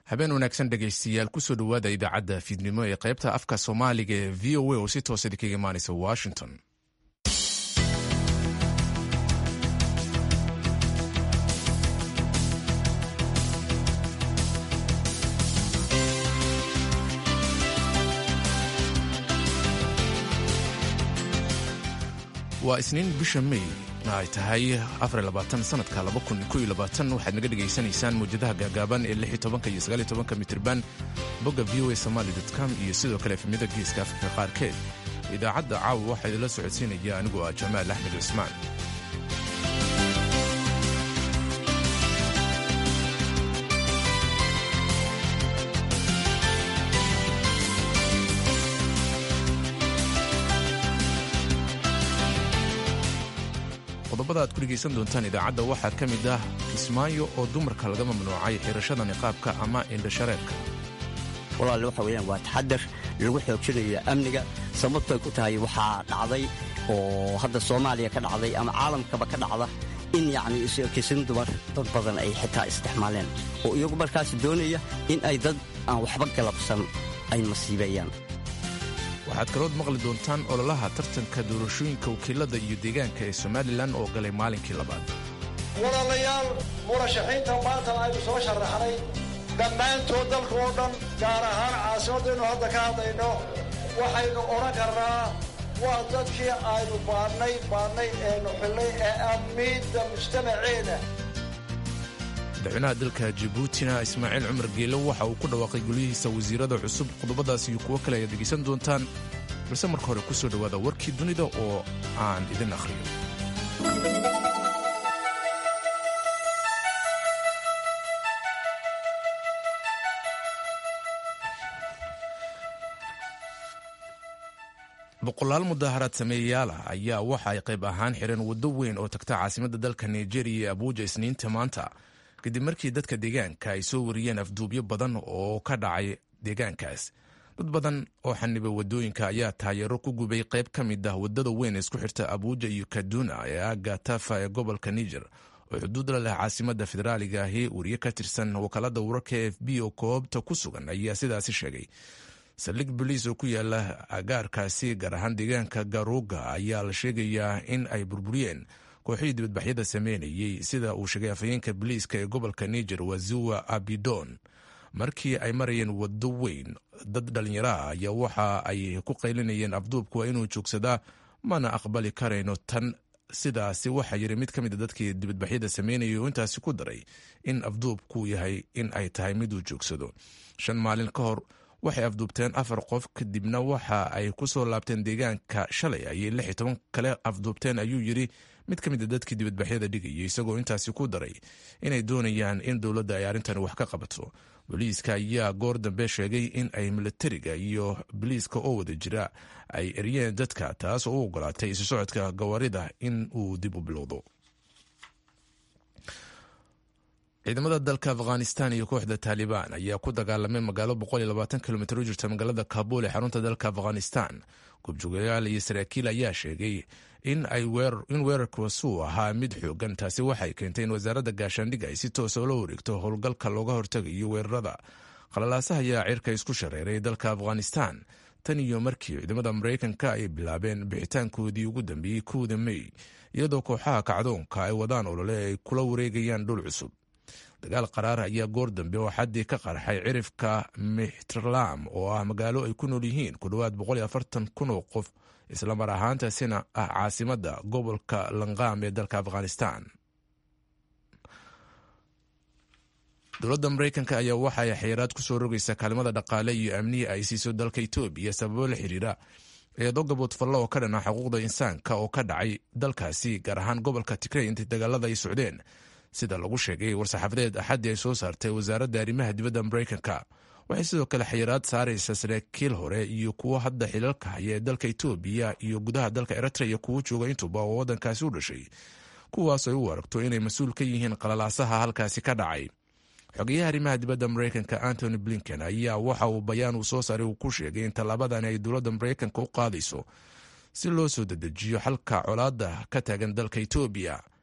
habeen wanaagsan dhegaystiyaal kusoo dhowaada idaacadda fiidnimo ee qaybta afka soomaaliga ee v o a oo si toosa idinkaga imaanaysa washington waa isniin bisha may ay tahay sanadka waxaad naga dhegaysanaysaan mawjadaha gaagaaban ee iyo mitirban bogga v o a somaly com iyo sidoo kale efemyada geeska afrika qaarkeed idaacadda caawa waxaa idinla socodsiinaya anigoo ah jamaal axmed cismaan qodobada aad ku dhegaysan doontaan idaacadda waxaa ka mid ah kismaayo oo dumarka laga mamnuucay xirashada niqaabka ama indhashareerka walaal waxa weyaan waa taxadar lagu xoojinayo amniga sababtoy ku tahay waxaa dhacday oo hadda soomaaliya ka dhacday ama caalamkaba ka dhacda in yacni isu-ekaysan dumar dad badan ay xitaa isticmaaleen oo iyagu markaas doonaya in ay dad aan waxba galabsan ay masiibeeyaan waxaad kalood maqli doontaan ololaha tartanka doorashooyinka wakiilada iyo deegaanka ee somalilan oo galay maalinkii labaad walaalayaal murashaxiinta maanta aynu soo sharaxnay dhammaantood dalka oo dhan gaar ahaan caasimaddaynu hadda ka hadlayno waxaynu odhan karnaa waa dadkii aynu baadhnay baadhnay eenu xillay ee ammiidda mujtamaceena madaxweynaha dalka jabuutina ismaaciil cumar geelo waxa uu ku dhawaaqay gulyihiisa wasiirada cusub qodobadaas iyo kuwo kale ayaad dhegaysan doontaan balse marka hore ku soo dhowaada warkii dunida oo aan idin akhriyo boqolaal mudaaharaad sameeyayaal ah ayaa waxa ay qayb ahaan xireen waddo weyn oo tagta caasimadda dalka nigeria ee abuuja isniinta maanta kadib markii dadka deegaanka ay soo wariyeen afduubyo badan oo ka dhacay deegaankaas dad badan oo xanibay wadooyinka ayaa taageero ku gubay qayb ka mid ah wadada weyn ee isku xirta abuuja iyo kaduna ee aaga tafa ee gobolka niger oo xuduud la leh caasimadda federaaliga ahi wariye ka tirsan wakaalada wararka e f b oo koobta ku sugan ayaa sidaasi sheegay saldhig boliis oo ku yaala agaarkaasi gaar ahaan deegaanka garuuga ayaa la sheegayaa in ay burburiyeen kooxihii dibadbaxyada sameynayey sida uu sheegay afhayeenka boliiska ee gobolka niger waziwa abidon markii ay marayeen waddo weyn dad dhallinyaro ah ayaa waxa ay ku qaylinayeen afduubku waa inuu joogsadaa mana aqbali karayno tan sidaasi waxaa yiri mid ka mid a dadkii dibadbaxyada sameynayay oo intaasi ku daray in afduubku yahay in ay tahay miduu joogsado shan maalin ka hor waxay afduubteen afar qof kadibna waxa ay ku soo laabteen deegaanka shalay ayay lix iyo toban kale afduubteen ayuu yiri mid ka mid a dadkii dibadbaxyada dhigayay isagoo intaasi ku daray inay doonayaan in dowladda ay arrintani wax ka qabato booliiska ayaa goor dambe sheegay in ay milatariga iyo boliiska oo wada jira ay eryeen dadka taas oo u ogolaatay isu socodka gawaarida in uu dib u bilowdo ciidamada dalka afghanistan iyo kooxda taalibaan ayaa ku dagaalamay magaalo kilomiter u jirta magaalada kabuul ee xarunta dalka afghanistan gubjoogayaal iyo saraakiil ayaa sheegay in weerarkaas uu ahaa mid xoogan taasi waxay keentay in wasaaradda gaashaandhig ay si toosa ula wareegto howlgalka looga hortagayo weerarada qalalaasaha ayaa cirka isku shareeray dalka afghanistan tan iyo markii ciidamada maraykanka ay bilaabeen bixitaankoodii ugu dambeeyey kowda mey iyadoo kooxaha kacdoonka ay wadaan olole ay kula wareegayaan dhul cusub dagaal qaraar ayaa goor dambe oo xaddii ka qarxay cirifka mixtrlam oo ah magaalo ay ku nool yihiin ku dhowaad kun oo qof islamar ahaantaasina ah caasimadda gobolka lanqaam ee dalka afghanistan dowladda maraykanka ayaa waxa ay xayiraad ku soo rogaysaa kaalmada dhaqaale iyo amniya ay siiso dalka etoobiya sababo la xiriira eedo gaboodfallo oo ka dhana xuquuqda insaanka oo ka dhacay dalkaasi gaar ahaan gobolka tigrey intay dagaalada ay socdeen sida lagu sheegay war-saxaafadeed axaddii ay soo saartay wasaaradda arrimaha dibadda maraykanka waxay sidoo kale xayiraad saaraysa saraakiil hore iyo kuwo hadda xilalka haya ee dalka etoobiya iyo gudaha dalka eritrea kuwo jooga intuba oo waddankaasi u dhashay kuwaas ay u aragto inay mas-uul ka yihiin qalalaasaha halkaasi ka dhacay xogeyaha arrimaha dibadda maraykanka antony blinken ayaa waxa uu bayaan uu soo saaray uu ku sheegay in tallaabadani ay dowladda maraykanka u qaadayso si loo soo dedejiyo xalka colaadda ka taagan dalka etoobiya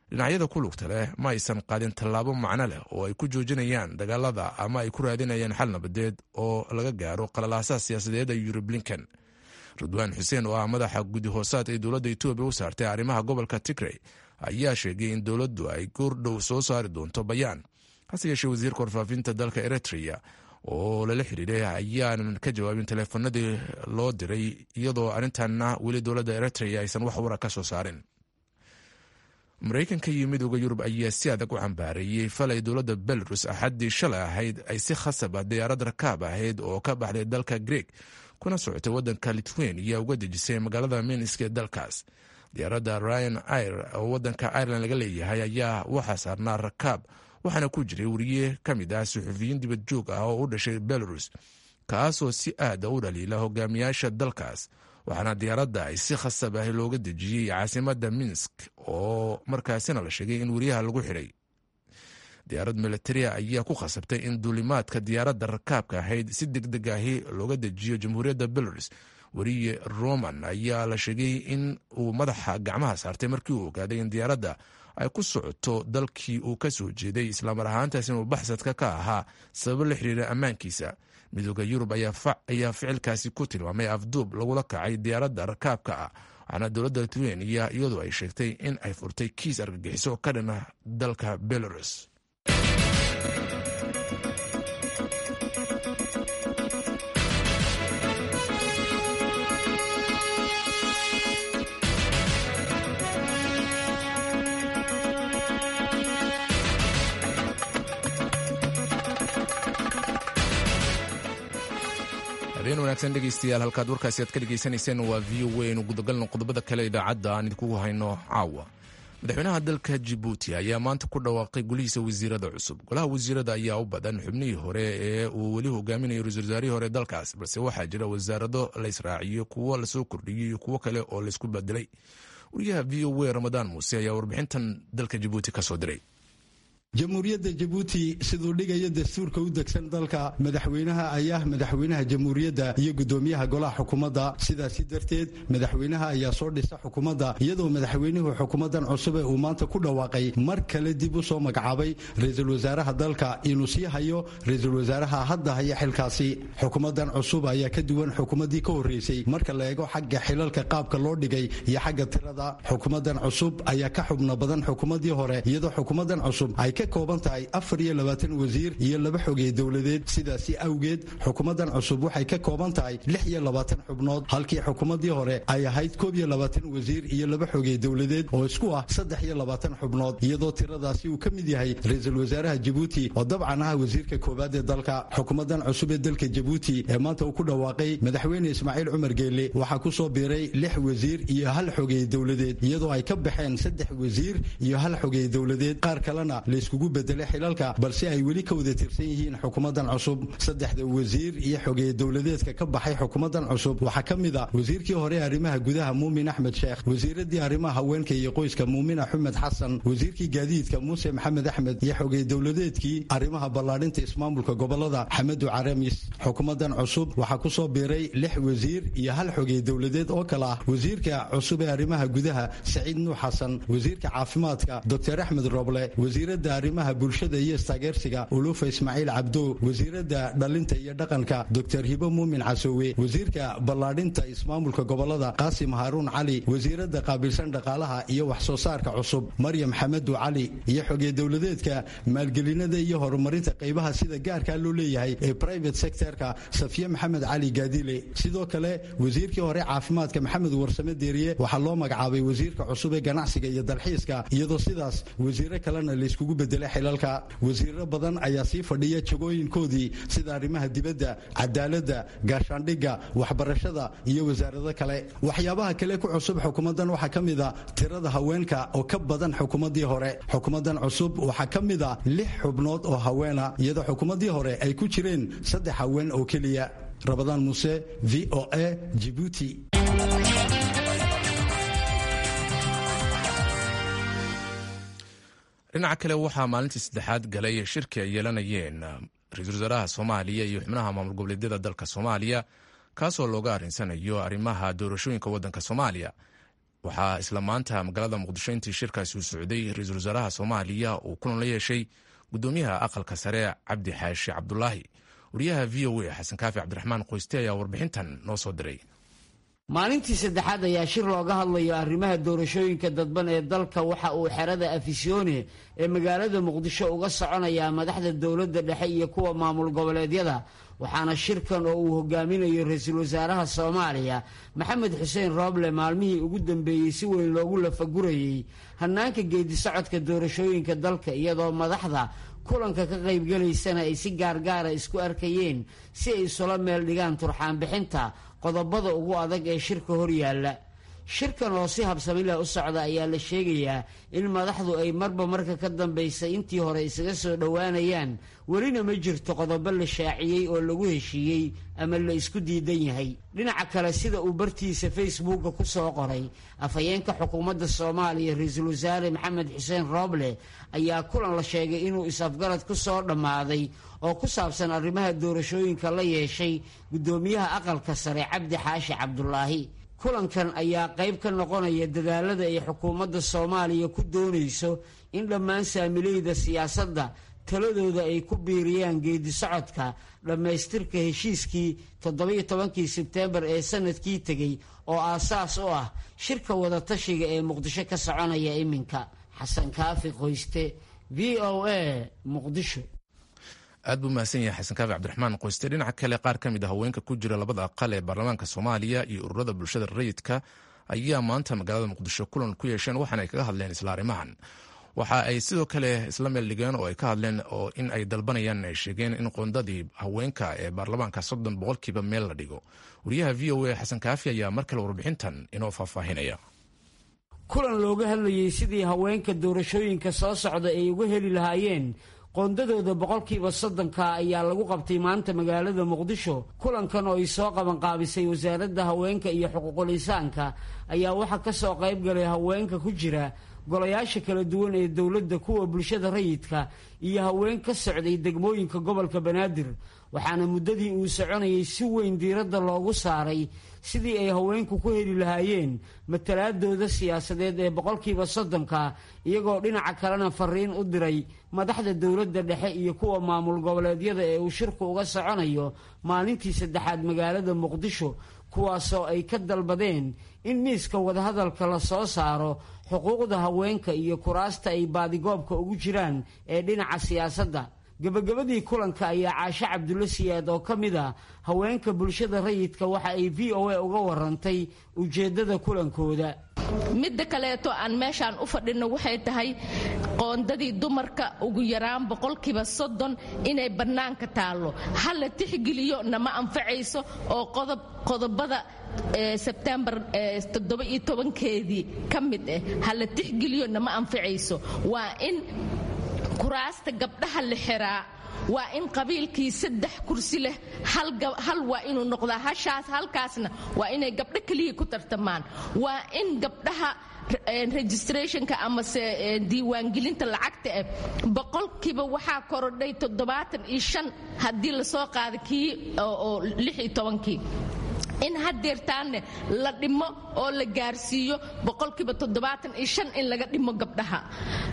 dhinacyada ku lugta leh ma aysan qaadin tallaabo macno leh oo ay ku joojinayaan dagaalada ama ay ku raadinayaan xal nabadeed oo laga gaaro qalalaasaha siyaasadeed ee yuri blinken ridwaan xuseen oo ah madaxa guddi hoosaad ee dowladda etoobiya u saartay arrimaha gobolka tigrey ayaa sheegay in dowladdu ay goordhow soo saari doonto bayaan hase yeeshee wasiirka warfaafinta dalka eritrea oo lala xiriiray ayaanan ka jawaabin teleefanadii loo diray iyadoo arrintanna weli dowladda eritrea aysan wax wara ka soo saarin maraykanka iyo midooda yurub ayaa si adag u cambaareeyey falay dowladda belarus axaddii shalay ahayd ay si khasab ah diyaarad rakaab ahayd oo ka baxday dalka greeg kuna socotay waddanka lithuania uga dejisay magaalada minsk ee dalkaas diyaaradda ryan ir oo waddanka ireland laga leeyahay ayaa waxaa saarnaa rakaab waxaana ku jiray wariye ka mid ah suxufiyiin dibad joog ah oo u dhashay belarus kaasoo si aada u dhaliila hogaamiyaasha dalkaas waxaana diyaaradda ay si khasab ah looga dejiyey caasimadda minsk oo markaasina la sheegay in weriyaha lagu xidhay diyaarad militaria ayaa ku khasabtay in duulimaadka diyaaradda rakaabka ahayd si deg deg ahi looga dejiyo jamhuuriyadda belarus weriye roman ayaa la sheegay in uu madaxa gacmaha saartay markii uu ogaaday in diyaaradda ay ku socoto dalkii uu ka soo jeeday islaamar ahaantaas inuu baxsadka ka ahaa sababo la xiriira ammaankiisa midooda yurub ayaa ficilkaasi ku tilmaamay afduub lagula kacay diyaaradda rakaabka ah waxaana dowladda lithuania iyadoo ay sheegtay in ay furtay kiis argagixiso ka dhan ah dalka belarus habeen wanaagsan dhegeystayaal halkaad warkaasi aad ka dhegeysanayseen waa v o a inu gudagalno qodobada kale idaacadda aan idinkugu hayno caawa madaxweynaha dalka jibuuti ayaa maanta ku dhawaaqay golihiisa wasiirada cusub golaha wasiirada ayaa u badan xubnihii hore ee uu weli hogaaminayo ra-isul wasaarihii hore dalkaas balse waxaa jira wasaarado la israaciyo kuwo lasoo kordhiyey iyo kuwo kale oo laysku bedelay wariyaha v o a ramadaan muuse ayaa warbixintan dalka jibuuti kasoo diray jamhuuriyadda jabuuti siduu dhigayo dastuurka u degsan dalka madaxweynaha ayaa madaxweynaha jamhuuriyadda iyo gudoomiyaha golaha xukuumadda sidaasi darteed madaxweynaha ayaa soo dhisa xukuumadda iyadoo madaxweynuhu xukuumaddan cusube uu maanta ku dhawaaqay mar kale dib u soo magacaabay ra-iisul wasaaraha dalka inuu sii hayo ra-iisul wasaaraha hadda haya xilkaasi xukuumaddan cusub ayaa ka duwan xukuumaddii ka horreysay marka la eego xagga xilalka qaabka loo dhigay iyo xagga tirada xukuumaddan cusub ayaa ka xubno badan xukuumaddii hore iyadoo xukuumaddan cusub ay ka kooban tahay afar iyo labaatan wasiir iyo laba xogey dowladeed sidaasi awgeed xukuumaddan cusub waxay ka kooban tahay lix iyo labaatan xubnood halkii xukuumaddii hore ay ahayd koob iyo labaatan wasiir iyo laba xogey dowladeed oo isku ah saddex iyo labaatan xubnood iyadoo tiradaasi uu ka mid yahay ra-iisul wasaaraha jabuuti oo dabcan ah wasiirka koowaad ee dalka xukuumaddan cusub ee dalka jabuuti ee maanta uu ku dhawaaqay madaxweyne ismaaciil cumar geele waxaa ku soo biiray lix wasiir iyo hal xogey dowladeed iyadoo ay ka baxeen saddex wasiir iyo hal xogey dowladeed qaar kalena layskugu bedelay xilalka balse ay weli ka wada tirsan yihiin xukuumaddan cusub saddexda wasiir iyo xogey dowladeedka ka baxay xukuumaddan cusub waxaa ka mid a wasiirkii hore ee arrimaha gudaha muumin axmed sheekh wasiiradii arrimaha haweenka iyo qoyska muumin axmed xasan wasiirkii gaadiidka muuse maxamed axmed iyo xogey dowladeedkii arrimaha ballaadhinta ismaamulka gobolada xamedu caramis xukuumaddan cusub waxaa ku soo biiray lix wasiir iyo hal xogey dowladeed oo kale ah wasiirka cusub ee arrimaha gudaha saciid nuux xasan wasiirka caafimaadka doctor axmed roble wasiiradda arrimaha bulshada iyo istaageersiga ulufa ismaaciil cabdo wasiiradda dhalinta iyo dhaqanka doctor hibo muumin casoowe wasiirka ballaadhinta ismaamulka gobolada qaasim haaruun cali wasiiradda qaabilsan dhaqaalaha iyo wax soo saarka cusub maryam xamedu cali iyo xogey dowladeedka maalgelinada iyo horumarinta qaybaha sida gaarkaa loo leeyahay ee private sectorka safiye maxamed cali gaadile sidoo kale wasiirkii hore caafimaadka maxamed warsame deeriye waxaa loo magacaabay wasiirka cusub ee ganacsiga iyo dalxiiska iyadoo sidaas wasiiro kalena layskugu bedelay xilalka wasiiro badan ayaa sii fadhiya jagooyinkoodii sida arrimaha dibadda cadaaladda gaashaandhigga waxbarashada iyo wasaarado kale waxyaabaha kale ku cusub xukuumaddan waxaa ka mid a tirada haweenka oo ka badan xukuumaddii hore xukuumaddan cusub waxaa ka mid a lix xubnood oo haweena iyadoo xukuumaddii hore ay ku jireen saddex haween oo keliya rabadaan muuse v o a jibuuti dhinaca kale waxaa maalintii saddexaad galay shirki ay yeelanayeen ra-iisul wasaaraha soomaaliya iyo xubnaha maamul goboleedyada dalka soomaaliya kaasoo looga arrinsanayo arrimaha doorashooyinka waddanka soomaaliya waxaa isla maanta magaalada muqdisho intii shirkaasi uu socday ra-iisul wasaaraha soomaaliya uu kulan la yeeshay gudoomiyaha aqalka sare cabdi xaashi cabdulaahi wariyaha v o a xasan kaafi cabdiraxmaan qoyste ayaa warbixintan noo soo diray maalintii saddexaad ayaa shir looga hadlayo arrimaha doorashooyinka dadban ee dalka waxa uu xerada afisyoone ee magaalada muqdisho uga soconayaa madaxda dowladda dhexe iyo kuwa maamul goboleedyada waxaana shirkan oo uu hogaaminayo ra-iisul wasaaraha soomaaliya maxamed xuseen rooble maalmihii ugu dambeeyey si weyn loogu lafagurayey hannaanka geedisocodka doorashooyinka dalka iyadoo madaxda kulanka ka qaybgalaysana ay si gaargaara isku arkayeen si ay isula meel dhigaan turxaanbixinta qodobada ugu adag ee shirka horyaalla shirkan oo si habsamileh u socda ayaa la sheegayaa in madaxdu ay marba marka ka dambaysa intii hore isaga soo dhowaanayaan welina ma jirto qodobo la shaaciyey oo lagu heshiiyey ama la isku diidan yahay dhinaca kale sida uu bartiisa facebooka ku soo qoray afhayeenka xukuumadda soomaaliya ra-iisul wasaare maxamed xuseen rooble ayaa kulan la sheegay inuu is-afgarad ku soo dhammaaday oo ku saabsan arrimaha doorashooyinka la yeeshay guddoomiyaha aqalka sare cabdi xaashi cabdulaahi kulankan ayaa qayb ka noqonaya dadaalada ay xukuumadda soomaaliya ku doonayso in dhammaan saamileyda siyaasadda taladooda ay ku biiriyaan geedi socodka dhammaystirka heshiiskii toddobiyo tobankii sebteembar ee sanadkii tegey oo aasaas u ah shirka wadatashiga ee muqdisho ka soconaya iminka xasan kaafi qoyste v o a muqdisho aad buu mahadsan yahay xasan kaafi cabdiraxmaan qoyste dhinaca kale qaar ka mid a haweenka ku jira labada aqal ee baarlamaanka soomaaliya iyo ururada bulshada rayidka ayaa maanta magaalada muqdisho kulan ku yeesheen waxaana ay kaga hadleen isla arrimahan waxa ay sidoo kale isla meel dhigeen oo ay ka hadleen oo in ay dalbanayaan ay sheegeen in qoondadii haweenka ee baarlamaanka soddon boqolkiiba meel la dhigo wariyaha v o a xasan kaafi ayaa mar kale warbixintan inoo faahfaahinaya kulan looga hadlayey sidii haweenka doorashooyinka soo socda ay uga heli lahaayeen qoondadooda boqolkiiba soddonka ayaa lagu qabtay maanta magaalada muqdisho kulankan oo ay soo qabanqaabisay wasaaradda haweenka iyo xuquuqul insaanka ayaa waxaa ka soo qayb galay haweenka ku jira golayaasha kala duwan ee dowladda kuwa bulshada rayidka iyo haween ka socday degmooyinka gobolka banaadir waxaana muddadii uu soconayay si weyn diiradda loogu saaray sidii ay haweenku ku heli lahaayeen matalaadooda siyaasadeed ee boqolkiiba soddonka iyagoo dhinaca kalena fariin u diray madaxda dowladda dhexe iyo kuwa maamul goboleedyada ee uu shirku uga soconayo maalintii saddexaad magaalada muqdisho kuwaasoo ay ka dalbadeen in miiska wadahadalka la soo saaro xuquuqda haweenka iyo kuraasta ay baadigoobka ugu jiraan ee dhinaca siyaasadda gebagabadii kulanka ayaa caashe cabdulle siyaad oo ka mid a haweenka bulshada rayidka waxa ay v o a uga warantay ujeeddada kulankooda midda kaleeto aan meeshaan u fadhino waxay tahay qoondadii dumarka ugu yaraan boqolkiiba soddon inay bannaanka taallo ha la tixgeliyo nama anfacayso oo qodobada sebtembar toddoba-iyo tobankeedii ka mid ah ha la tixgeliyo nama anfacayso waa in kuraasta gabdhaha la xiraa waa in qabiilkii saddex kursi leh hal waa inuu noqdaa hashaas halkaasna waa inay gabdho keliya ku tartamaan waa in gabdhaha registrationka amase diiwaangelinta lacagta ah boqolkiiba waxaa korodhay toddobaatan iyo shan haddii lasoo qaada kii oo lix iyo tobankii in hadeertaanne la dhimo oo la gaarsiiyo boqolkiiba toddobaatan iyo shan in laga dhimo gabdhaha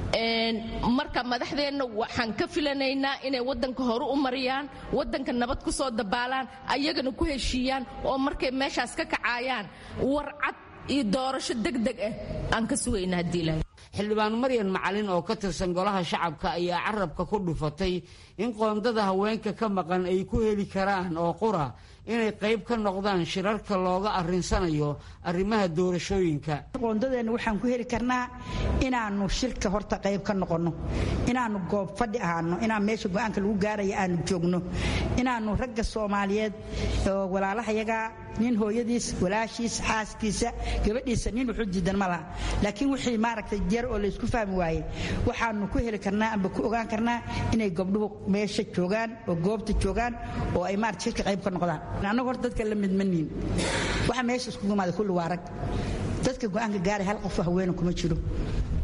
marka madaxdeenna waxaan ka filanaynaa inay wadanka hore u mariyaan wadanka nabad ku soo dabaalaan ayagana ku heshiiyaan oo markay meeshaas ka kacaayaan warcad iyo doorasho degdeg ah aan ka sugayna haddii ilahay xildhibaan maryan macalin oo ka tirsan golaha shacabka ayaa carabka ku dhufatay in qoondada haweenka ka maqan ay ku heli karaan oo qura inay qayb ka noqdaan shirarka looga arrinsanayo arrimaha doorashooyinka qoondadeenna waxaan ku heli karnaa inaannu shirka horta qayb ka noqonno inaannu goob fadhi ahaano inaan meesha go-aanka lagu gaaraya aanu joogno inaannu ragga soomaaliyeed oo walaalahayaga nin hooyadiis walaashiis xaaskiisa gabadhiisa nin wuxuu diidan ma laha laakiin wixii maaragtay jeer oo laysku fahmi waaye waxaanu ku heli karnaa amba ku ogaan karnaa inay gabdhuhu meesha joogaan oo goobta joogaan oo ay maarata shirka qayb ka noqdaan annagu horta dadka la midmaniin waxa meesha iskugu imaada kulli waa rag dadka go-aanka gaaray hal qof haweena kuma jiro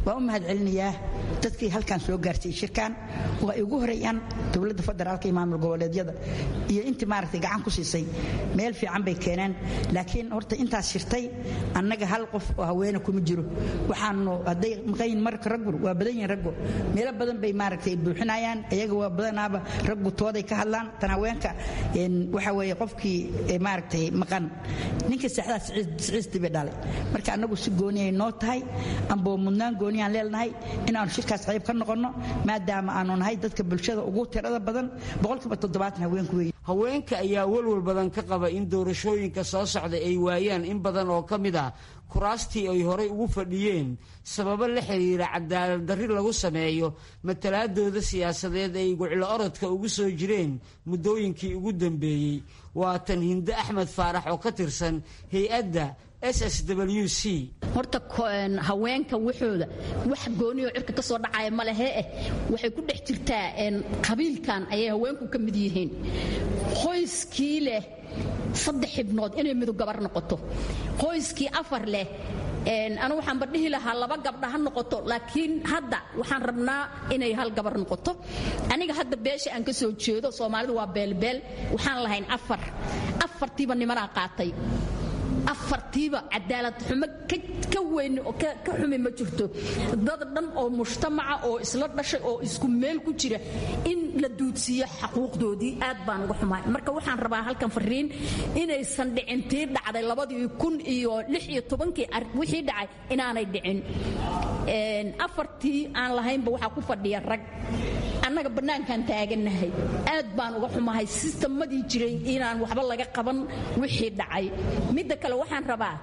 waan u mahad celinayaa dadkii halkan soo gaarsiiyey shirkan oo ay ugu horeeyaan dowladda federaalka iyo maamul goboleedyada iyo intii maaragtay gacan ku siisay meel fiican bay keeneen laakiin horta intaas shirtay annaga hal qof oo haweene kuma jiro waxaanu hadday maqayin marka raggu waa badan yihin raggu meelo badan bay maaragtay buuxinayaan iyaga waa badanaaba raggu tooday ka hadlaan tan haweenka waxa weeye qofkii maaragtay maqan ninka saxdaas siciistii bay dhalay marka annagu si gooniyay noo tahay amboo mudnaan gooniyaan leenahay inaanu shirkaas qayb ka noqonno maadaama aanu nahay dadka bulshada ugu tirada badan boqolkiiba toddobaatan haweenku weeye haweenka ayaa walwal badan ka qaba in doorashooyinka soo socda ay waayaan in badan oo ka mid ah kuraastii ay horay ugu fadhiyeen sababo la xiriira cadaalad darri lagu sameeyo matalaadooda siyaasadeed ay guclo orodka ugu soo jireen muddooyinkii ugu dambeeyey waa tan hinde axmed faarax oo ka tirsan hay-adda s s w c horta haweenka waxooda wax gooniyo cirka ka soo dhacaya ma lehe eh waxay ku dhex jirtaa qabiilkan ayay haweenku ka mid yihiin qoyskii leh saddex xibnood inay midu gabar noqoto qoyskii afar leh anu waxaanba dhihi lahaa laba gabdha ha noqoto laakiin hadda waxaan rabnaa inay hal gabar noqoto aniga hadda beesha aan ka soo jeedo soomaalidu waa beelbeel waxaan lahayn afar afartiiba nimanaa qaatay afartiiba cadaalad xumo ka weyn oo ka xumi ma jirto dad dhan oo mujtamaca oo isla dhashay oo isku meel ku jira in la duudsiiyo xaquuqdoodii aad baan uga xumahay marka waxaan rabaa halkan fariin inaysan dhicin tii dhacday labadii kun iyo lix iyo tobankii wixii dhacay inaanay dhicin afartii aan lahaynba waxaa ku fadhiya rag annaga bannaankaan taagannahay aad baan uga xumahay sistemadii jiray inaan waxba laga qaban wixii dhacay midda kale waxaan rabaa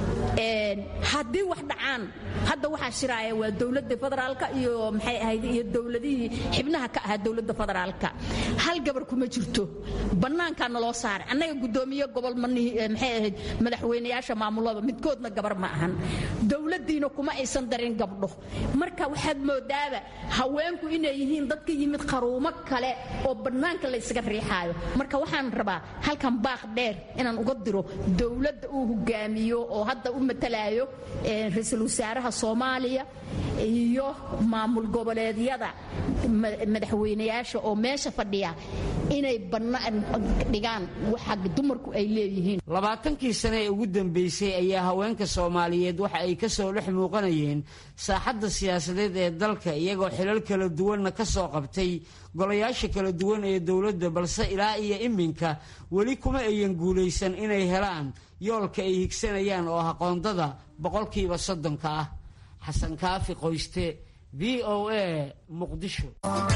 haddii wax dhacaan hadda waxaa shiraaya waa dowladda federaalka iyo maxay ahayd iyo dowladihii xibnaha ka ahaa dowladda federaalka hal gabar kuma jirto bannaankaa naloo saaray annaga guddoomiye gobol manihi maxay ahayd madaxweynayaasha maamulada midkoodna gabar ma ahan dowladdiina kuma aysan darin gabdho marka waxaad moodaaba haweenku inay yihiin dadka yimid qaruumo kale oo bannaanka la ysaga riixaayo marka waxaan rabaa halkan baaq dheer inaan uga diro dowladda uu hogaamiyo oo hadda u matalaayo ra-iisul wasaaraha soomaaliya iyo maamul goboleedyada madaxweynayaasha oo meesha fadhiya inay bannaan dhigaan waxa dumarku ay leeyihiin labaatankii sane ee ugu dambeysay ayaa haweenka soomaaliyeed waxa ay ka soo dhex muuqanayeen saaxadda siyaasadeed ee dalka iyagoo xilal kala duwanna ka soo qabtay golayaasha kala duwan ee dowladda balse ilaa iyo iminka weli kuma ayan guulaysan inay helaan yoolka ay higsanayaan oo aqoondada boqolkiiba soddonka ah xasan kaafi qoyste v o a muqdisho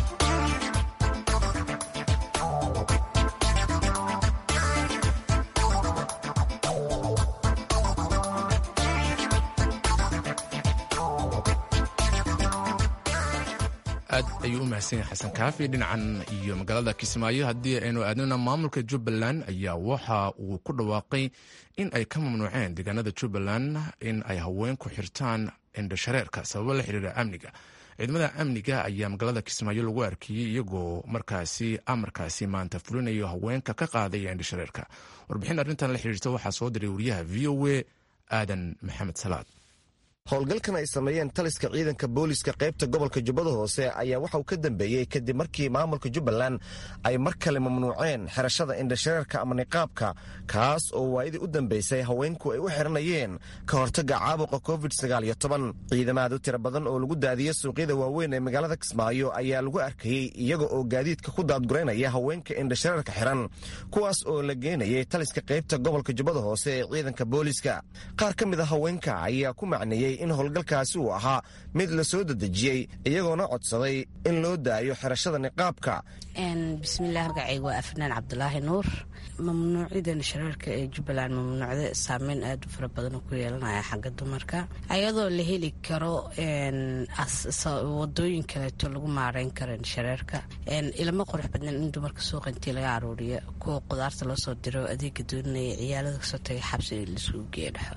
aad ayuu u mahadsan yahay xasan kaafi dhinacan iyo magaalada kismaayo haddii aynu aadnana maamulka jubbaland ayaa waxa uu ku dhawaaqay in ay ka mamnuuceen deegaanada jubbaland in ay haweenku xirtaan indhashareerka sababo la xiriira amniga ciidamada amniga ayaa magaalada kismaayo lagu arkiyey iyagoo markaasi amarkaasi maanta fulinayo haweenka ka qaadaya indhashareerka warbixin arrintan la xiriirta waxaa soo diray wariyaha v o a aadan maxamed salaad howlgalkan ay sameeyeen taliska ciidanka booliska qaybta gobolka jubbada hoose ayaa waxa uu ka dambeeyey kadib markii maamulka jubbaland ay mar kale mamnuuceen xirashada indhashareerka ama niqaabka kaas oo waayadii u dambeysay haweenku ay u xiranayeen ka hortaga caabuqa covid ciidamaad u tira badan oo lagu daadiyey suuqyada waaweyn ee magaalada kismaayo ayaa lagu arkayey iyaga oo gaadiidka ku daadguraynaya haweenka indhashareerka xiran kuwaas oo la geenayay taliska qaybta gobolka jubbada hoose ee ciidanka booliska qaar ka mid a haweenka ayaa ku macneeyey in howlgalkaasi uu ahaa mid la soo dedejiyey iyagoona codsaday in loo daayo xirashada niqaabka bismillaah magacayga waa afnaan cabdulaahi nuur mamnuucidan shareerka ee jubbaland mamnuucda saameyn aada u fara badan oo ku yeelanaya xagga dumarka ayadoo la heli karo wadooyin kaleeto lagu maareyn karo shareerka ilama qurux badnan in dumarka suuqa intii laga aruuriyo kuwa qudaarta loo soo diro adeega doonanaya ciyaalada kasoo tagay xabsi laisugu geeya dhexo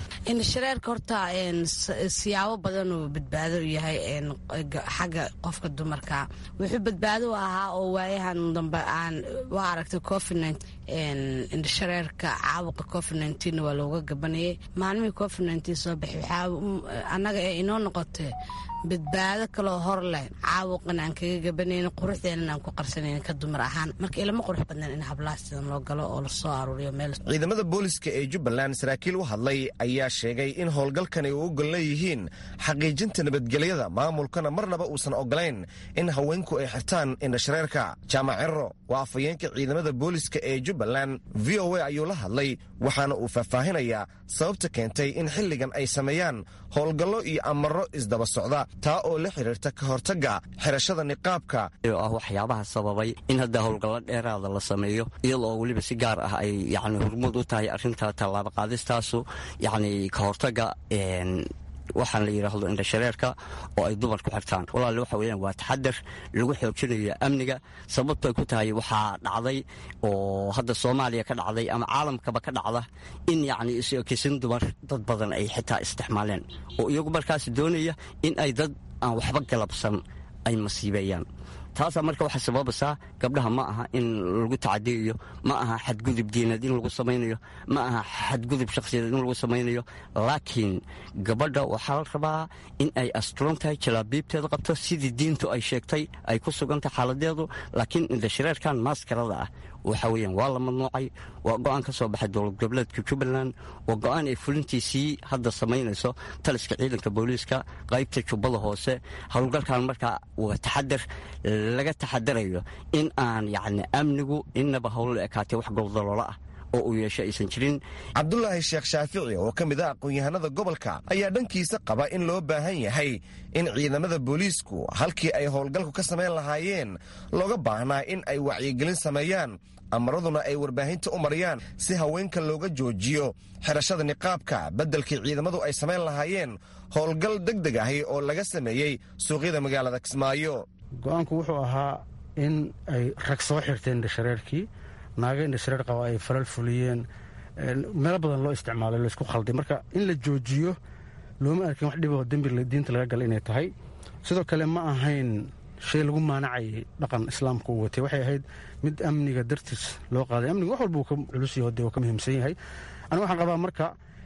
indhashareerka horta siyaabo badan uu badbaado u yahay xagga qofka dumarka wuxuu badbaado u ahaa oo waayahan dambe aan waa aragtay covid indhashareerka caabuqa covid waa looga gabanayay maalmihii covid soo baxay annaga ee inoo noqotay badbaado kaloo hor leh caawuqan aan kaga gabanaynin quruxdeenan aan ku qarsanayn ka dumar ahaan marka ilama qurux badnaan in hablaha sidan loo galo oo lasoo aruuriyo meel ciidamada booliska ee jubbaland saraakiil u hadlay ayaa sheegay in howlgalkani u ogol leeyihiin xaqiijinta nabadgelyada maamulkana marnaba uusan ogolayn in haweenku ay xirtaan indhashareerka jaamac cero waa afhayeenka ciidamada booliska ee jubbaland v o a ayuu la hadlay waxaana uu faahfaahinayaa sababta keentay in xilligan ay sameeyaan howlgallo iyo amaro isdaba socda taa oo la xidhiirta ka hortagga xirashada niqaabka oo ah waxyaabaha sababay in hadda howlgallo dheeraada la sameeyo iyadoo weliba si gaar ah ay yani hormuud u tahay arrinta tallaabo qaadistaasu yacni ka hortagga waxaan la yidhaahdo indhashareerka oo ay dumar ku xirtaan walaale waxa weyaan waa taxadar lagu xoojinayo amniga sababtoay ku tahay waxaa dhacday oo hadda soomaaliya ka dhacday ama caalamkaba ka dhacda in yacni is-okisin dumar dad badan ay xitaa isticmaaleen oo iyagu markaas doonaya in ay dad aan waxba galabsan ay masiibeeyaan taasaa marka waxaa sababaysaa gabdhaha ma aha in lagu tacadiyayo ma aha xadgudub diineed in lagu samaynayo ma aha xadgudub shakhsiyadeed in lagu samaynayo laakiin gabadha waxaa la rabaa in ay asturan tahay jalaabiibteeda qabto sidii diintu ay sheegtay ay ku sugantahay xaaladeedu laakiin indhashareerkan maaskarada ah waxa weeyaan waa la mamnuucay waa go-aan ka soo baxay dowlad goboleedka jubbaland waa go-aan ay fulintiisii hadda samaynayso taliska ciidanka booliiska qaybta jubbada hoose howlgalkan markaa waa taxadar laga taxadarayo in aan yacni amnigu innaba howlo ekaatee wax goldaloola ah oo uu yeesho aysan jirin cabdulaahi sheekh shaafici oo ka mid ah aqoon-yahanada gobolka ayaa dhankiisa qaba in loo baahan yahay in ciidamada booliisku halkii ay howlgalku ka samayn lahaayeen looga baahnaa in ay wacyigelin sameeyaan amaraduna ay warbaahinta u mariyaan si haweenka looga joojiyo xirashada niqaabka beddelkii ciidamadu ay samayn lahaayeen howlgal deg deg ahi oo laga sameeyey suuqyada magaalada kismaayo go-aanku wuxuu ahaa in ay rag soo xirteen indhashareerkii naaga indhashareer qaba ay falal fuliyeen meelo badan loo isticmaalay laysku khalday marka in la joojiyo looma arkin wax dhiboo dembi diinta laga gala inay tahay sidoo kale ma ahayn shay lagu maanacayay dhaqan islaamka uu watay waxay ahayd mid amniga dartiis loo qaaday amniga wax walba uu ka culus yaho dee uu ka muhiimsan yahay aniga waxaan qabaa marka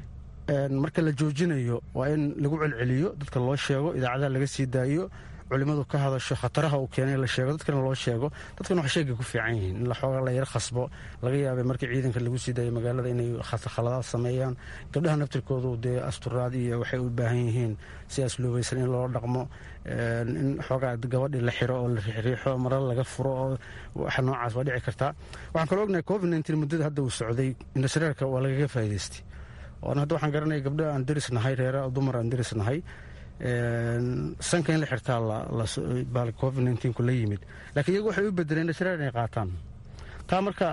marka la joojinayo waa in lagu celceliyo dadka loo sheego idaacadaha laga sii daayo culimadu ka hadasho khataraha uu keenay la sheego dadkana loo sheego dadkana wax sheegay ku fiican yihiin in laxooga la yar khasbo laga yaabay markii ciidanka lagu sii daayo magaalada inay khaladaad sameeyaan gabdhaha naftirkoodu dee asturaad iyo waxay u baahan yihiin si asluubaysan in loo dhaqmo in xoogaa gabadhii la xiro oo la riixriixo mara laga furo oo waxa noocaas waa dhici kartaa waxaan kaloo ognahay covid nteen muddada hadda uu socday indhashareerka waa lagaga faa'idaystay oona hadda waxaan garanaya gabdha aan deris nahay reera dumar aan deris nahay sanka in la xirtaa covid nku la yimid laakiin iyagu waxay u bedeleen indhashareer inay qaataan taa marka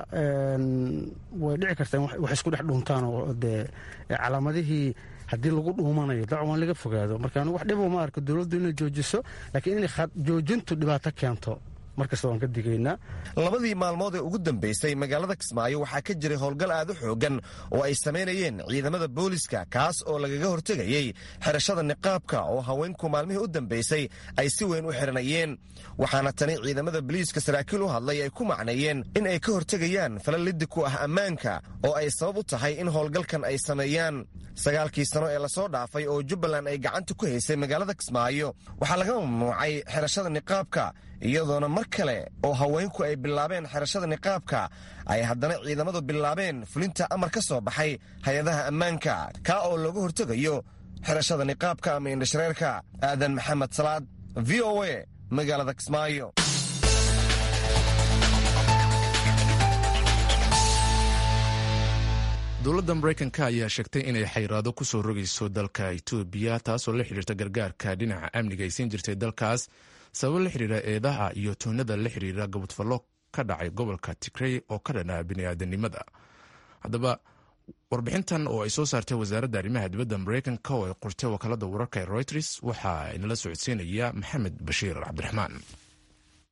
way dhici kartaa in wax isku dhex dhuuntaan oo dee calaamadihii haddii lagu dhuumanayo dacwan laga fogaado marka anigu wax dhibo ma arko dowladdu inay joojiso laakiin inay joojintu dhibaato keento markasta waan ka digaynaa labadii maalmood ee ugu dambaysay magaalada kismaayo waxaa ka jiray howlgal aad u xoogan oo ay samaynayeen ciidamada booliska kaas oo lagaga hortegayey xirashada niqaabka oo haweenku maalmihii u dambaysay ay si weyn u xiranayeen waxaana tani ciidamada boliiska saraakiil u hadlay ay ku macneeyeen in ay ka hortegayaan falal liddi ku ah ammaanka oo ay sabab u tahay in howlgalkan ay sameeyaan sagaalkii sano ee lasoo dhaafay oo jubbaland ay gacanta ku haysay magaalada kismaayo waxaa laga mamnuucay xirashada niqaabka iyadoona mar kale oo haweenku ay bilaabeen xirashada niqaabka ay haddana ciidamadu bilaabeen fulinta amar ka soo baxay hay-adaha ammaanka kaa oo looga hortegayo xirashada niqaabka ama indhashareerka aadan maxamed salaad v o a magaalada kismaayo dowladda maraykanka ayaa sheegtay inay xayraado ku soo rogayso dalka etoobiya taasoo la xidhiirta gargaarka dhinaca amniga ay siin jirtay dalkaas sababo la xidhiira eedaha iyo toonada la xidhiira gabadfallo ka dhacay gobolka tigrey oo ka dhanaa bini'aadanimada haddaba warbixintan oo ay soo saartay wasaaradda arrimaha dibadda maraykanka oo ay qortay wakaalada wararka ee royters waxaa inala socodsiinaya maxamed bashiir cabdiraxmaan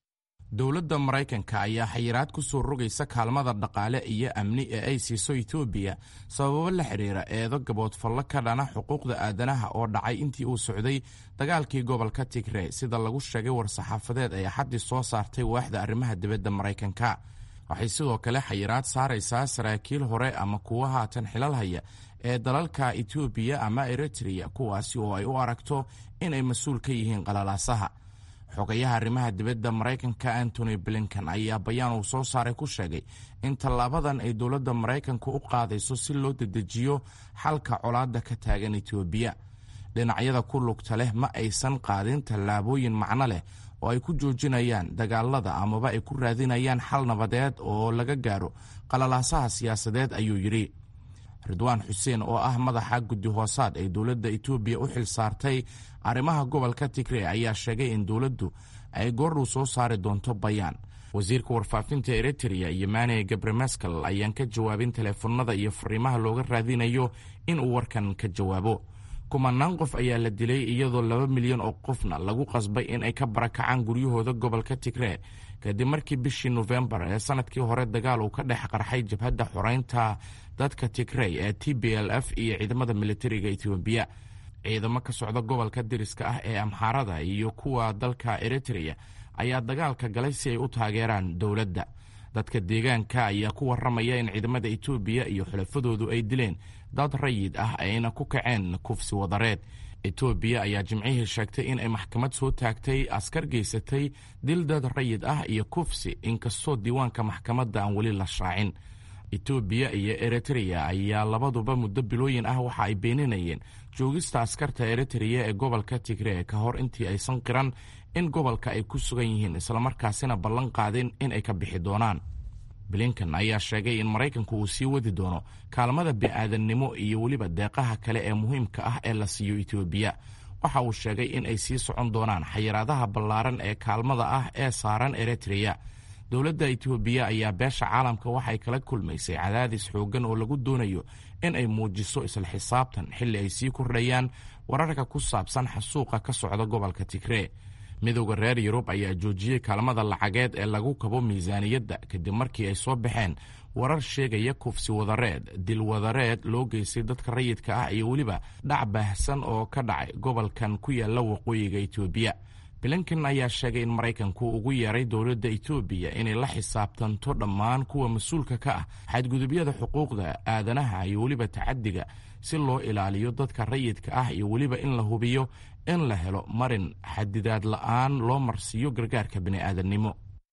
dowladda maraykanka ayaa xayiraad ku soo rogaysa kaalmada dhaqaale iyo amni ee ay siiso etoobiya sababo la xidhiira eedo gaboodfallo ka dhana xuquuqda aadanaha oo dhacay intii uu socday dagaalkii gobolka tigre sida lagu sheegay war-saxaafadeed ay axaddii soo saartay waaxda arrimaha dibadda maraykanka waxay sidoo kale xayiraad saaraysaa saraakiil hore ama kuwa haatan xilal haya ee dalalka etoobiya ama eritreya kuwaasi oo ay u aragto inay mas-uul ka yihiin qalalaasaha xogayaha arrimaha dibadda maraykanka antony blinkan ayaa bayaan uu soo saaray ku sheegay in tallaabadan ay dowladda maraykanka u qaadayso si loo dedejiyo xalka colaadda ka taagan etoobiya dhinacyada ku lugta leh ma aysan qaadin tallaabooyin macno leh oo ay ku joojinayaan dagaalada amaba ay ku raadinayaan xal nabadeed oo laga gaaro qalalaasaha siyaasadeed ayuu yidhi ridwaan xuseen oo ah madaxa guddi hoosaad ee dowladda etoobiya u xil saartay arrimaha gobolka tigre ayaa sheegay in dowladdu ay goordhow soo saari doonto bayaan wasiirka warfaafinta eritreya yemane gabremeskel ayaan ka jawaabin teleefanada iyo fariimaha looga raadinayo inuu warkan ka jawaabo kumanaan qof ayaa la dilay iyadoo laba milyan oo qofna lagu qasbay in ay ka barakacaan guryahooda gobolka tigre kadib markii bishii nofembar ee sanadkii hore dagaal uu ka dhex qarxay jabhadda xoreynta dadka tigrey ee t b l f iyo ciidamada militariga etoobiya ciidamo ka socda gobolka diriska ah ee amxaarada iyo kuwa dalka eritreya ayaa dagaalka galay si ay u taageeraan dowladda dadka deegaanka ayaa ku waramaya in ciidamada etoobiya iyo xulafadoodu ay dileen dad rayid ah ayna ku kaceen kufsi wadareed etoobiya ayaa jimcihii sheegtay in ay maxkamad soo taagtay askar geysatay dil dad rayid ah iyo kufsi inkastoo diiwaanka maxkamadda aan weli la shaacin etoobiya iyo eritreya ayaa labaduba muddo bilooyin ah waxa ay beeninayeen joogista askarta eritreya ee gobolka tigre ka hor intii aysan qiran in gobolka ay ku sugan yihiin islamarkaasina ballan qaadin in ay ka bixi doonaan blinkan ayaa sheegay in maraykanku uu sii wadi doono kaalmada bi'aadannimo iyo weliba deeqaha kale ee muhiimka ah ee la siiyo etoobiya waxa uu sheegay in ay sii socon doonaan xayiraadaha ballaaran ee kaalmada ah ee saaran eritreya dowladda etoobiya ayaa beesha caalamka waxay kala kulmaysay cadaadis xooggan oo lagu doonayo in ay muujiso isla xisaabtan xilli ay sii kordhayaan wararka ku saabsan xasuuqa ka socda gobolka tigree midowda reer yurub ayaa joojiyey kaalmada lacageed ee lagu kabo miisaaniyadda kadib markii ay soo baxeen warar sheegaya kufsi wadareed dil wadareed loo geystay dadka rayidka ah iyo weliba dhac baahsan oo ka dhacay gobolkan ku yaalla waqooyiga etoobiya blinken ayaa sheegay in maraykanku ugu yeeray dowladda etoobiya inay la xisaabtanto dhammaan kuwa mas-uulka ka ah xadgudubyada xuquuqda aadanaha iyo weliba tacadiga si loo ilaaliyo dadka rayidka ah iyo weliba in la hubiyo in la helo marin xadidaad la-aan loo marsiiyo gargaarka bini'aadannimo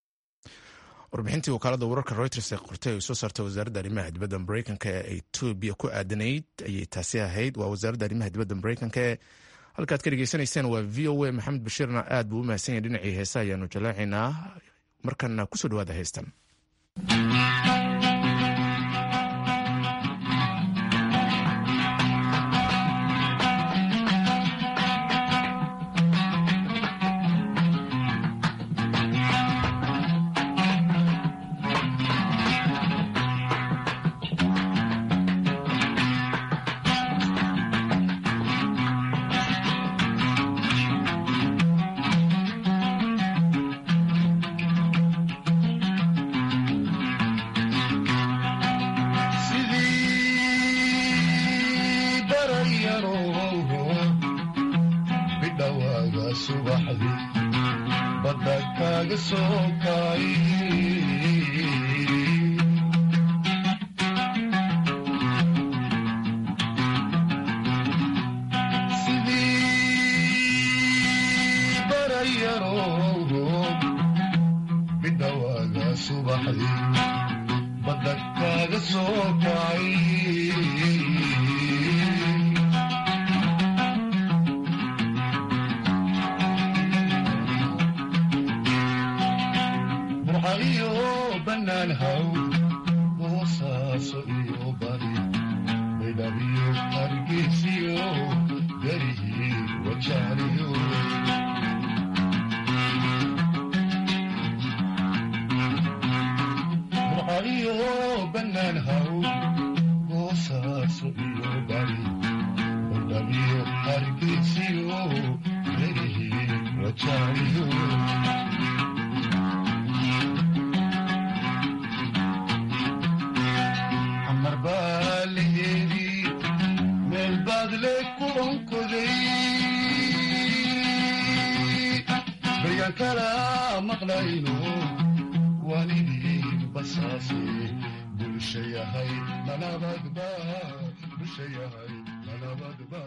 warbixintii wakaalada wararka reuters ee qortay ay soo saartay wasaaradda arrimaha dibadda mareykanka ee etoobiya ku aadanayd ayay taasi ahayd waa wasaaradda arrimaha dibadda mareykanka ee halkaad ka dhegeysanayseen waa v o a maxamed bashiirna aad buu u mahadsan yahay dhinacii heesa ayaanu jalaacaynaa markana kusoo dhawaada heystan warka kala maqlayno waalidii basaase bulsha yahay nalabadba bulsha yahay nalabadba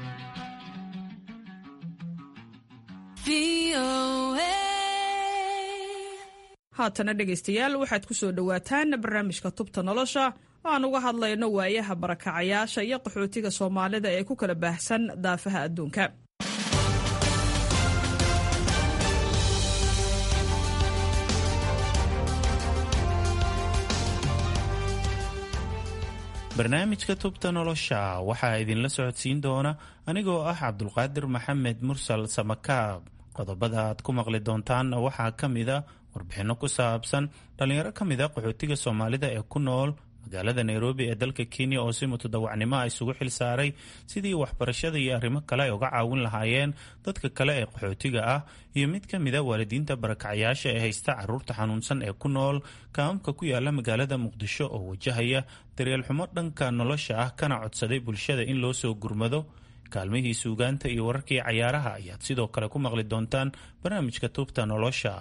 haatana dhegaystayaal waxaad ku soo dhowaataan barnaamijka tubta nolosha oo aan uga hadlayno waayaha barakacayaasha iyo qaxootiga soomaalida ee ku kala baahsan daafaha adduunka barnaamijka tubta nolosha waxaa idinla socodsiin doona anigoo ah cabdulqaadir maxamed mursal samakaab qodobada aad ku maqli doontaanna waxaa ka mida warbixinno ku saabsan dhallinyaro ka mida qaxootiga soomaalida ee ku nool magaalada nairobi ee dalka kenya oo si mutadawacnimo ah isugu xil saaray sidii waxbarashada iyo arrimo kale ay uga caawin lahaayeen dadka kale ee qaxootiga ah iyo mid ka mida waalidiinta barakacayaasha ee haysta caruurta xanuunsan ee ku nool kaamamka ku yaala magaalada muqdisho oo wajahaya daryeel xumo dhanka nolosha ah kana codsaday bulshada in loo soo gurmado kaalmihii suugaanta iyo wararkii cayaaraha ayaad sidoo kale ku maqli doontaan barnaamijka tuubta nolosha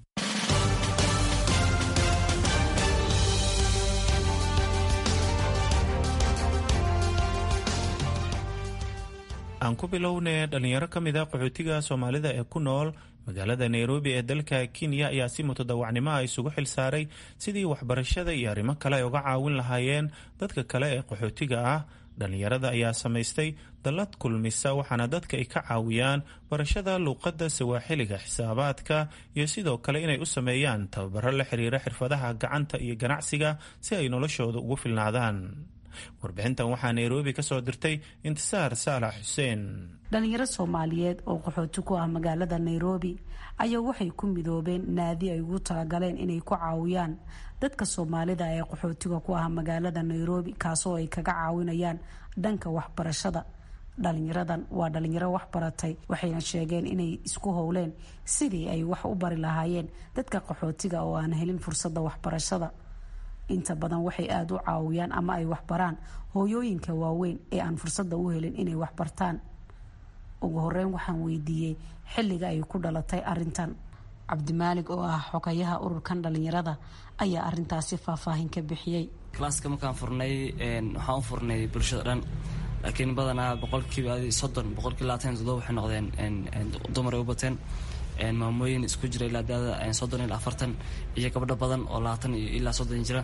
aan ku bilownay dhalinyaro ka mid a qaxootiga soomaalida ee ku nool magaalada nairobi ee dalka kenya ayaa si mutadawacnimo ah isugu xil saaray sidii waxbarashada iyo arrimo kale ay uga caawin lahaayeen dadka kale ee qaxootiga ah dhallinyarada ayaa samaystay dallad kulmisa waxaana dadka ay ka caawiyaan barashada luuqadda sawaaxiliga xisaabaadka iyo sidoo kale inay u sameeyaan tababaro la xiriira xirfadaha gacanta iyo ganacsiga si ay noloshooda ugu filnaadaan warbixintan waxaa nairobi ka soo dirtay intisaar saalax xuseen dhalinyaro soomaaliyeed oo qaxooti ku ah magaalada nairobi ayaa waxay ku midoobeen naadi ay ugu talagaleen inay ku caawiyaan dadka soomaalida ee qaxootiga ku ah magaalada nairobi kaasoo ay kaga caawinayaan dhanka waxbarashada dhalinyaradan waa dhalinyaro wax baratay waxayna sheegeen inay isku howleen sidii ay wax u bari lahaayeen dadka qaxootiga oo aan helin fursadda waxbarashada inta badan waxay aada u caawiyaan ama ay waxbaraan hooyooyinka waaweyn ee aan fursadda u helin inay waxbartaan ugu horeyn waxaan weydiiyey xilliga ay ku dhalatay arintan cabdimaalig oo ah xogayaha ururkan dhalinyarada ayaa arintaasi faahfaahin ka bixiyey klaaska markaan furnay waxaan u furnay bulshada dhan laakiin badanaa boqolkiiba soddon boqolkiiba labaatan todoba waxay noqdeen dumar ay u bateen maamooyin isku jira ilaa daada soddon ilaa afartan iyo gabdho badan oo labaatan iyo ilaa soddon jira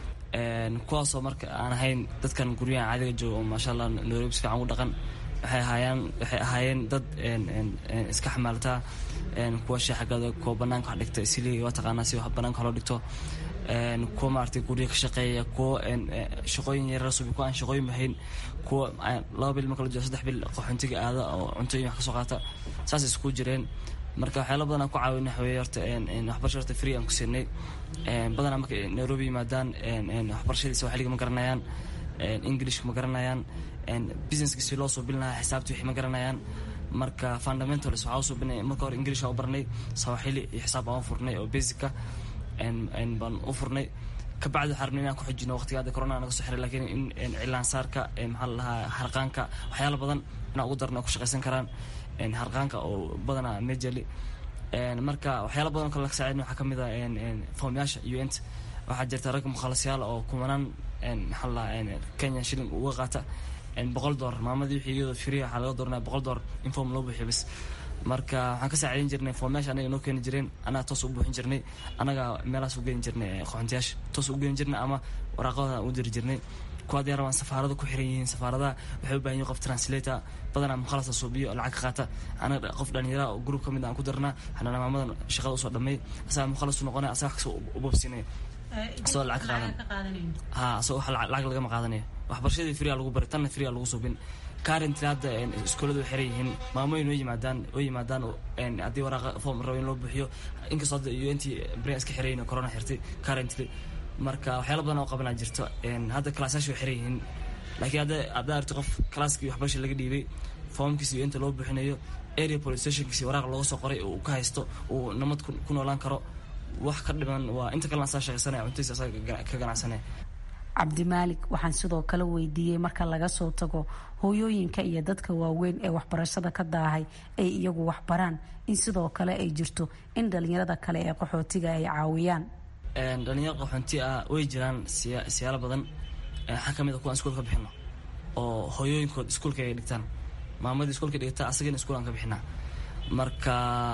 kuwaasoo marka aan ahayn dadkan guryahan caadiga jooga oo maasha allah nairobi si fiican u dhaqan waxay ahaayeen waxay ahaayeen dad iska xamaaltaa kuwa sheexagada kuwa banaanka wax dhigta isili waa taqaanaa si wax banaanka loo dhigto kuwa maaragtay gurya ka shaqeeya kuwa shaqooyin yarar subi kuwa aan shaqooyin bahayn kuwa laba bil marka la jiro saddex bil qaxoontiga aada oo cuntooyin wax kasoo qaata saas isku jireen marka waxyaala badan aan ku caawina waxaweye horta waxbarasha horta free aan ku siinay badanaa marka nairobi yimaadaan waxbarashadii sawaaxiliga ma garanayaan englishka ma garanayaan businesska si loo suubin lahaa xisaabta wixii ma garanayaan marka fundamentals waxaa u suubinay marka hore english waa u barnay sawaaxili iyo xisaab baan u furnay oo basicka baan u furnay kabacdi waxaa rabnay inaan ku xijino waqtiga hadda corona naga soo xiray laakiin in cilaansaarka maxaa la dhahaa harqaanka waxyaala badan inaan ugu darno ku shaqaysan karaan harqaanka oo badanaa majorly marka waxyaala badan kale laga saacidin waxaa kamid ah foomyaasha unt waxaa jirta rag mukhalasyaal oo kumanaan maxaa la dhahaa kenya shilling uga qaata boqol doolar maamadii wixii iyadoo free waxaa laga dooranaya boqol doolar in foom loo buuxiyo bas marka waxaan ka saacidayn jirnay foomyaasha anaga noo keeni jireen anaga toos u buuxin jirnay anaga meelahaas u geeni jirnay qoxontiyaasha toos u geeni jirnay ama waraaqada u diri jirnay kuwa hadday rabaan safaarada ku xiran yihiin safaaradaha waxay u baahan yihin qof translator badanaa mukhalasa suubiyo lacag ka qaata anaga qof dhalinyara oo group ka mid aan ku darnaa xanana maamadan shaqada usoo dhamay asaga mukhalasu noqonaya asaga wax kasta u bobsinaya asagoo lacag ka qaadan ha asagoo wax lacag lagama qaadanayo waxbarashadii free lagu bari tanna free lagu suubin currently hadda iskuulladu way xiran yihiin maamooyin oo yimaadaan oo yimaadaan haddii waraaqa form rabo in loo buuxiyo inkastoo hadda iyo intii brea iska xirayin corona xirtay currently marka waxyaala badan oo qabanaa jirto hadda kalaasayaasha way xiran yihiin laakiin hadda haddaa arti qof kalaaskii waxbarasha laga dhiibay foomkiisa iyo inta loo buuxinayo area police stationkiisi waraaq looga soo qoray uu ka haysto uu nabad ku noolaan karo wax ka dhiman waa inta kalena asaa shaqaysanaya cuntiisa asaga ka ganacsanaya cabdimaalik waxaan sidoo kale weydiiyey marka laga soo tago hooyooyinka iyo dadka waaweyn ee waxbarashada ka daahay ay iyagu waxbaraan in sidoo kale ay jirto in dhalinyarada kale ee qaxootiga ay caawiyaan dhalinyaro qaxoonti ah way jiraan siyaalo badan waxaa ka mid a kuwaan iskuulka bixino oo hooyooyinkood iskuulka ay dhigtaan maamadii iskuulka dhigata asagana iskuulaan ka bixinaa marka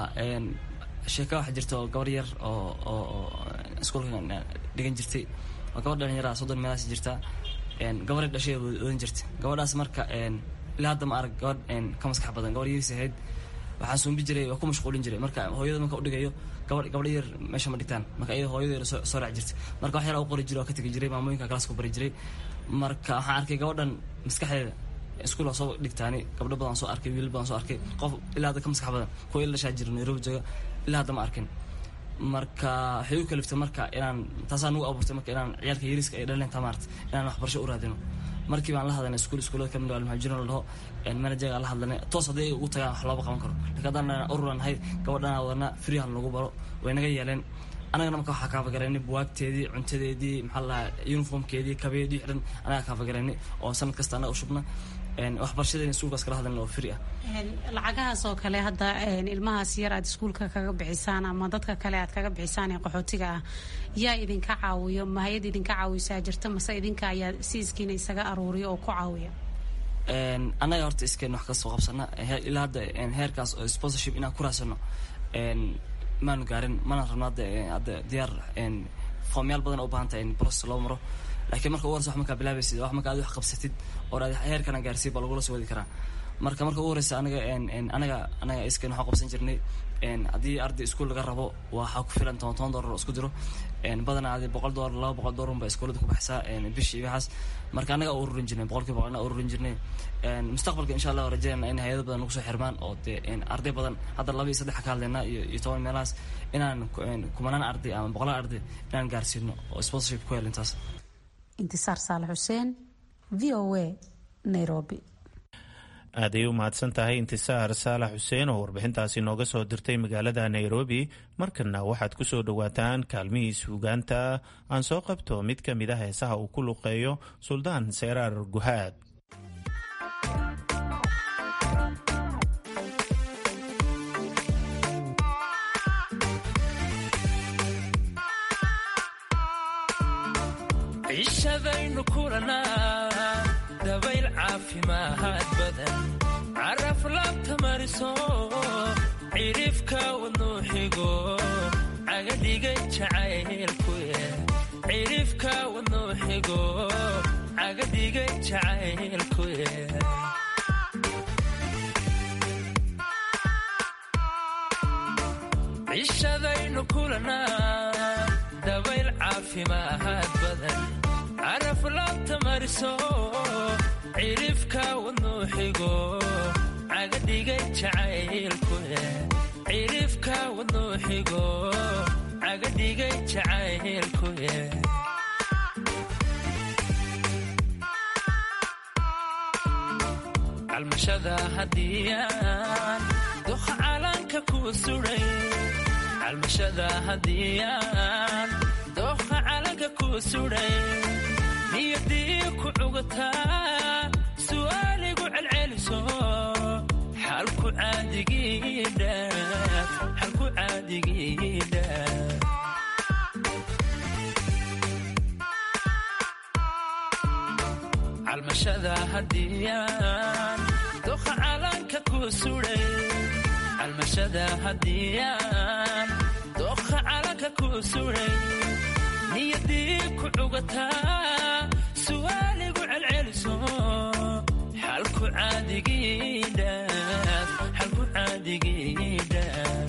sheeka waxaa jirta oo gabar yar oo oo iskuulka dhigan jirtay waa gabar dhalinyara soddon meelaas jirta gabaray dhashay odan jirtay gabadhaas marka ilaa hadda ma arag gabadh ka maskax badan gabar yariis ahayd waxaan suumbi jiray waa ku mashquulin jiray marka hooyada marka udhigayo gabadh gabadha yar meesha ma dhigtaan marka iyada hooyadeeda soo soo raac jirtay marka wax yar u qori jiray waa ka tegi jiray maamooyinka kalaas ku bari jiray marka waxaan arkay gabadhan maskaxdeeda iskuul waa soo dhigtaani gabdho badan soo arkay wiilal badan soo arkay qof ilaa hadda ka maskax badan kuwa ila dhashaa jira nairobi jooga ilaa hadda ma arkin marka waxay u kaliftay marka inaan taasaa nagu abuurtay marka inaan ciyaalka yariska ay dhaleen tamaart inaan waxbarasho u raadino markii baan la hadlanay iskuul iskuulada kamid ah almuhajirin la dhaho manajerga la hadlanay toos hadday ugu tagaan wax looba qaban karo laakiin haddaan ururan nahay gabadhana wadana free han lagu baro way naga yeeleen anagana marka waxaa kaafagareynay buwaagteedii cuntadeedii maxaa la uniformkeedii kabeedii xidhan anagaa kaafagareynay oo sanad kasta anaga u shubna waxbarashadeena iskuulkaas kala hadlan oo free ah lacagahaas oo kale hadda ilmahaas yar aad iskuulka kaga bixisaan ama dadka kale aad kaga bixisaan ee qaxootiga ah yaa idinka caawiyo mahayad idinka caawisaa jirta mase idinka ayaa si iskiina isaga aruuriyo oo ku caawiya annaga horta iskeen wax kasoo qabsana ilaa hadda heerkaas oo sponsorship inaan ku raadsano maanu gaarin mana rabno hadda hadda diyaar foomyaal badan oo u baahan tahay in process loo maro laakiin marka ugu horeysa wax markaa bilaabaysid wax marka aad wax qabsatid oo aad heerkana gaarsiin baa lagula soo wadi karaa marka marka ugu horeysa anaga anaga anaga iskeen waxaan qabsan jirnay haddii arday iskuul laga rabo waxaa ku filan toban toban doolar oo isku diro badanaa adi boqol doolar laba boqol doolar baa iskuulada ku baxsaa bishii waxaas marka anaga ururin jirnay boqolkiiba boqolna ururin jirnay mustaqbalka insha allah rajeynana in hay-ado badan nagu soo xirmaan oo dee arday badan hadda laba iyo saddex ka hadlaynaa iyo iyo toban meelahaas inaan kumanaan arday ama boqolaan arday inaan gaarsiino oo sponsorship ku hel intaas intisaar saalax xuseen v o a nairobi aaday u mahadsan tahay intisaar saalax xuseen oo warbixintaasi nooga soo dirtay magaalada nairobi markana waxaad ku soo dhowaataan kaalmihii suugaanta aan soo qabto mid ka mid a heesaha uu ku luqeeyo suldaan seyraar guhaad cishadaynu kulanaa dabayl caafimaad badan caraf laabta mariso cirifka wadnuu xigo cagadhigay jacaylku cirifka wadnuu xigo cagadhigay jacaylku cishadaynu kulanaa dabayl caafimaad badan caraf laabta mariso cirifka wadnuu xigo cagadhigay jacaylku cirifka wadnuu xigo cagadhigay jacaylku calmashada hadiyaan doha calanka ku suray calmashada hadiyaan doha calanka ku suray niyadii ku cugataa su'aaligu celceliso xalku caadigidhaaf xalku caadigidhaaf calmashada hadiyaan doha calanka ku suray calmashada hadiyaan doha calanka ku suray niyadii ku cugataa su'aaligu celceliso xalku caadigidhaaf xalku caadigidhaaf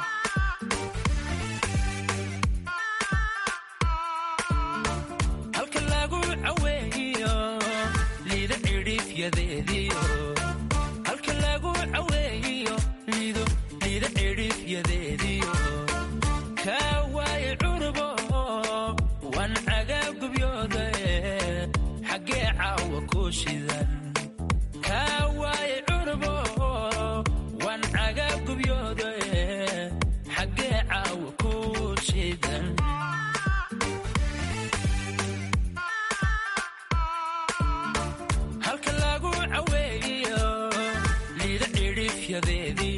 halka lagu caweeyo liida cidhiifyadeediyo halka lagu caweeyo liido liida cidhiifyadeediyo kaa waaye cunubo wan cagaagubyoode xaggee caawa ku shidan kaa waaye cunubo wan cagaagubyoode xaggee caawa ku shidan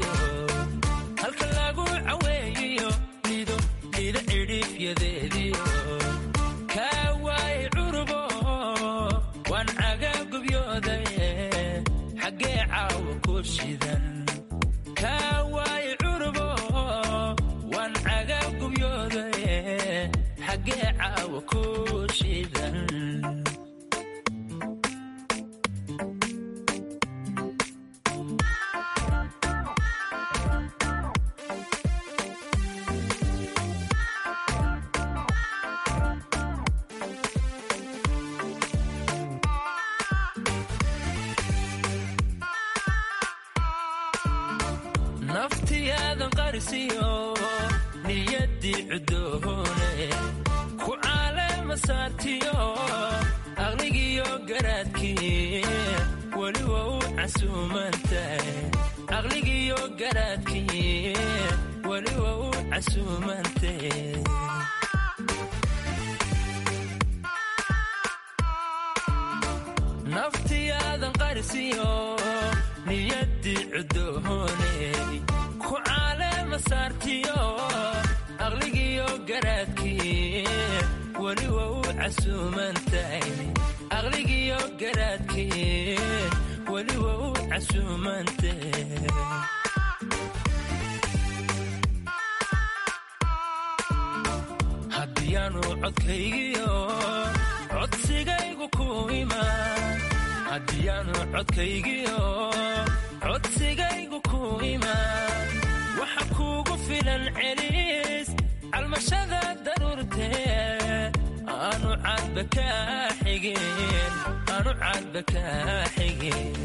caweeyo halka lagu caweeyiyo lido liida cidhiifyadeediyo kaa waaye curubo waan cagaa gubyoodaye xaggee caawa ku shidan kaa waaye curubo waan cagaa gubyoodaye xaggee caawa ku shidan naftiyaadan qarisiyo niyaddii cudooone ku caalema saartiyo aqligiyo garaadkii weliba u casuumantahay aqligiyo garaadkii weliba u casuumantahe naftiyaadan qarisiyo niyaddii cudooneey ku caalema saartiyo aqligiyo garaadkii weliba u casuumantahay aqligiyo garaadkii weliba u casuumantahe haddiyaanu codkaygiyo codsigaygu ku imaan haddiyaanu codkaygiyo codsigaygu ku imaan waxa kuugu filan celis calmashada daruurtee aanu cadba kaa xigin aanu cadba kaa xigin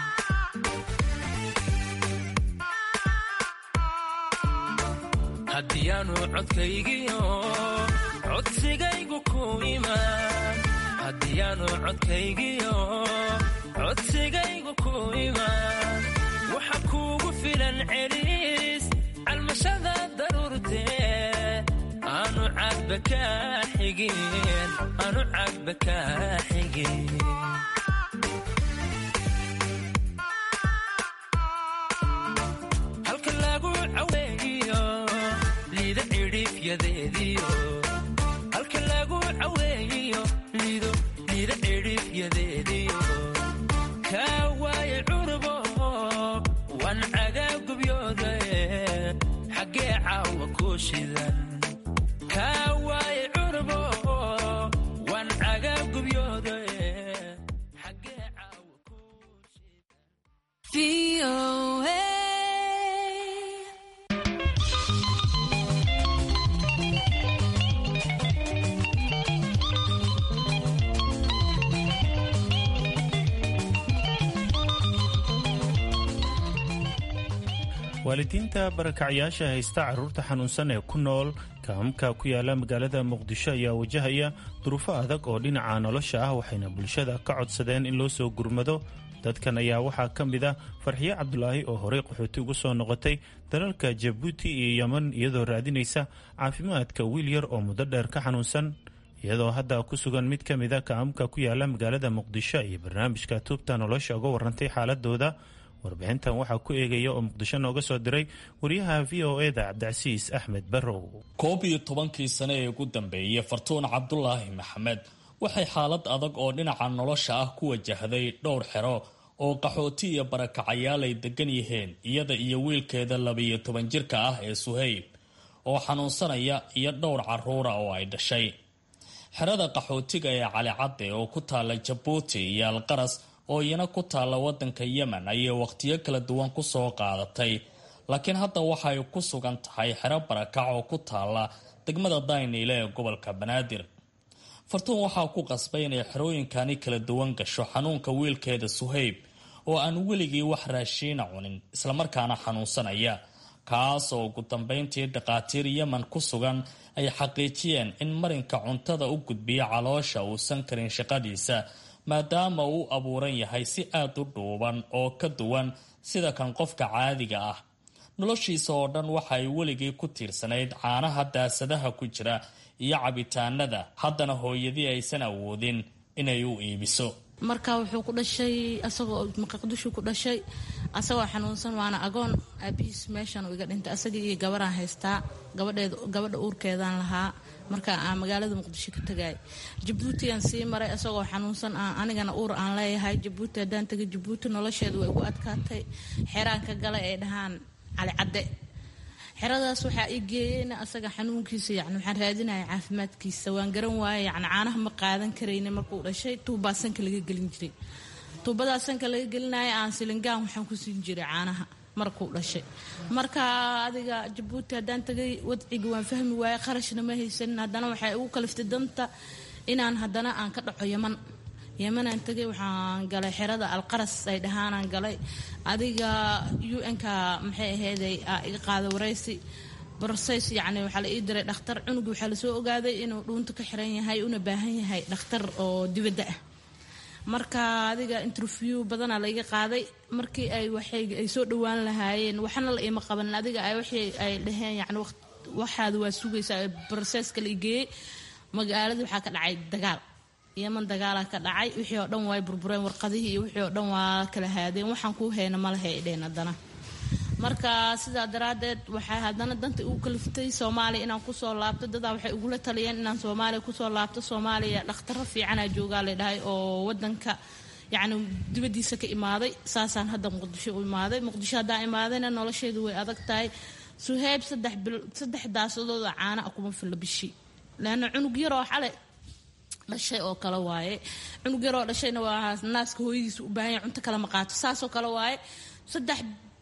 haddiyaanu codkaygiyo codsigaygu ku imaan haddiyaanu codkaygiyo codsigaygu ku imaan waxa kuugu filan celis calmashada daruurtee aanu cadba kaa xigin aanu cadba kaa xigin halka lagu caweeyiyo liida cidhiifyadeediyo halka lagu caweeyiyo lido liida cidhiifyadeediyo kaa waaye curubo waan cagaa gubyoodaye xaggee caawa ku shidan kaa waaye curubo waan cagaa gubyoodaye xaggee caawa ku waalidiinta barakacyaasha haysta carruurta xanuunsan ee ku nool kaamka ku yaala magaalada muqdisho ayaa wajahaya duruufo adag oo dhinaca nolosha ah waxayna bulshada ka codsadeen in loo soo gurmado dadkan ayaa waxaa ka mid ah farxiye cabdulaahi oo horey qaxooti ugu soo noqotay dalalka jabuuti iyo yeman iyadoo raadinaysa caafimaadka wiil yar oo muddo dheer ka xanuunsan iyadoo hadda ku sugan mid ka mid a kaamka ku yaala magaalada muqdisho iyo barnaamijka tuubta nolosha uga warantay xaaladooda warbixintan waxaa ku eegaya oo muqdisho nooga soo diray wariyaha v o e da cabdicasiis axmed barrow koob iyo tobankii sane ee ugu dambeeyey fartuun cabdulaahi maxamed waxay xaalad adag oo dhinaca nolosha ah ku wajahday dhowr xero oo qaxooti iyo barakacayaal ay degan yihiin iyada iyo wiilkeeda labiyo toban jirka ah ee suhayb oo xanuunsanaya iyo dhowr caruura oo ay dhashay xerada qaxootiga ee calicadde oo ku taala jabuuti iyo alqaras oo iyana ku taalla wadanka yemen ayay wakhtiyo kala duwan kusoo qaadatay laakiin hadda waxay ku sugan tahay xero barakac oo ku taalla degmada dayniile ee gobolka banaadir fartuun waxaa ku qasbay inay xerooyinkani kala duwan gasho xanuunka wiilkeeda suhayb oo aan weligii wax raashiina cunin islamarkaana xanuunsanaya kaas oo ugu dambeyntii dhakhaatiir yemen ku sugan ay xaqiijiyeen in marinka cuntada u gudbiya caloosha uusan karin shaqadiisa maadaama uu abuuran yahay si aada u dhuuban oo ka duwan sida kan qofka caadiga ah noloshiisa oo dhan waxay weligii ku tiirsanayd caanaha daasadaha ku jira iyo cabitaanada haddana hooyadii aysan awoodin inay u iibiso marka wuxuu ku dhashay asagoo maqaqdushu ku dhashay asagoo xanuunsan waana agoon aabihiis meeshan uu iga dhintay asagii iyo gabaraan haystaa gabadheed gabadha uurkeedaan lahaa marka aan magaalada muqdisho ka tagay jabuuti aan sii maray asagoo xanuunsan anigana uur aan leeyahay jabuuti haddaan tegay jabuuti nolosheeda way igu adkaatay xeraanka gale ay dhahaan cali cadde xeradaas waxaa ii geeyeyna asaga xanuunkiisa yani waxaan raadinaya caafimaadkiisa waan garan waaya yani caanaha ma qaadan karayna markuu dhashay tuubaa sanka laga gelin jiray tuubadaa sanka laga gelinaya aan silingaan waxaan ku siin jiray caanaha markuu dhashay marka adiga jabuuti haddaan tagay wadciga waan fahmi waayey qarashna ma haysanin haddana waxay igu kaliftay danta inaan haddana aan ka dhaco yaman yemanaan tegay waxaan galay xerada alqaras ay dhahaanaan galay adiga u n-ka maxay ahayday iga qaada waraysi borsays yacni waxaa la ii diray dhakhtar cunugi waxaa lasoo ogaaday inuu dhuunta ka xiran yahay una baahan yahay dhakhtar oo dibadda ah marka adiga interview badanaa laiga qaaday markii ay waxay ay soo dhowaan lahaayeen waxna la ima qaban adiga ay waxay ay dhaheen yacni waxaada waa sugaysaa borseska la igeeyey magaalada waxaa ka dhacay dagaal yeman dagaalaa ka dhacay wixii oo dhan way burbureen warqadihii iyo wixii oo dhan waa kala haadeen waxaan kuu hayna ma lahay dheen haddana marka sidaa daraaddeed waxay haddana danta igu kaliftay soomaaliya inaan kusoo laabto dadaa waxay igula taliyeen inaan soomaaliya kusoo laabto soomaaliya dhakhtaro fiicanaa joogaa la dhahay oo wadanka yacni dibadiisa ka imaaday saasaan hadda muqdisho u imaaday muqdisho haddaan imaadayna nolosheedu way adag tahay suheyb saddex bil saddex daasadooda caana a kuma filla bishii leanna cunug yaroo xale dhashay oo kale waaye cunug yaroo dhashayna waa naaska hooyadiisa u baahan yahay cunto kale ma qaato saasoo kale waaye saddex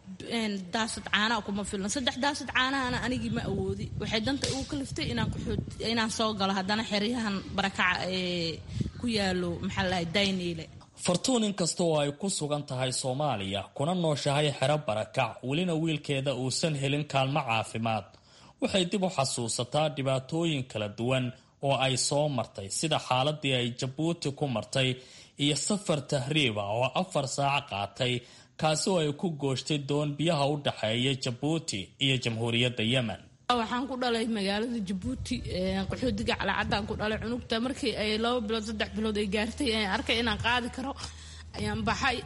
daasad caanaa kuma filan saddex daasad caanahana anigii ma awoodi waxay danta igu kaliftay inaan kuxood inaan soo galo haddana xeryahan barakaca ee ku yaalo maxaa lahay dayniile fartuun inkasta oo ay ku sugan tahay soomaaliya kuna nooshahay xero barakac welina wiilkeeda uusan helin kaalmo caafimaad waxay dib u xasuusataa dhibaatooyin kala duwan oo ay soo martay sida xaaladii ay jabuuti ku martay iyo safar tahriiba oo afar saac qaatay kaasi oo ay ku gooshtay doon biyaha u dhexeeya jabuuti iyo jamhuuriyadda yemen waxaan ku dhalay magaalada jabuuti qaxoodiga calacadaan ku dhalay cunugta markii ay laba bilood saddex bilood ay gaartay aan arkay inaan qaadi karo ayaan baxay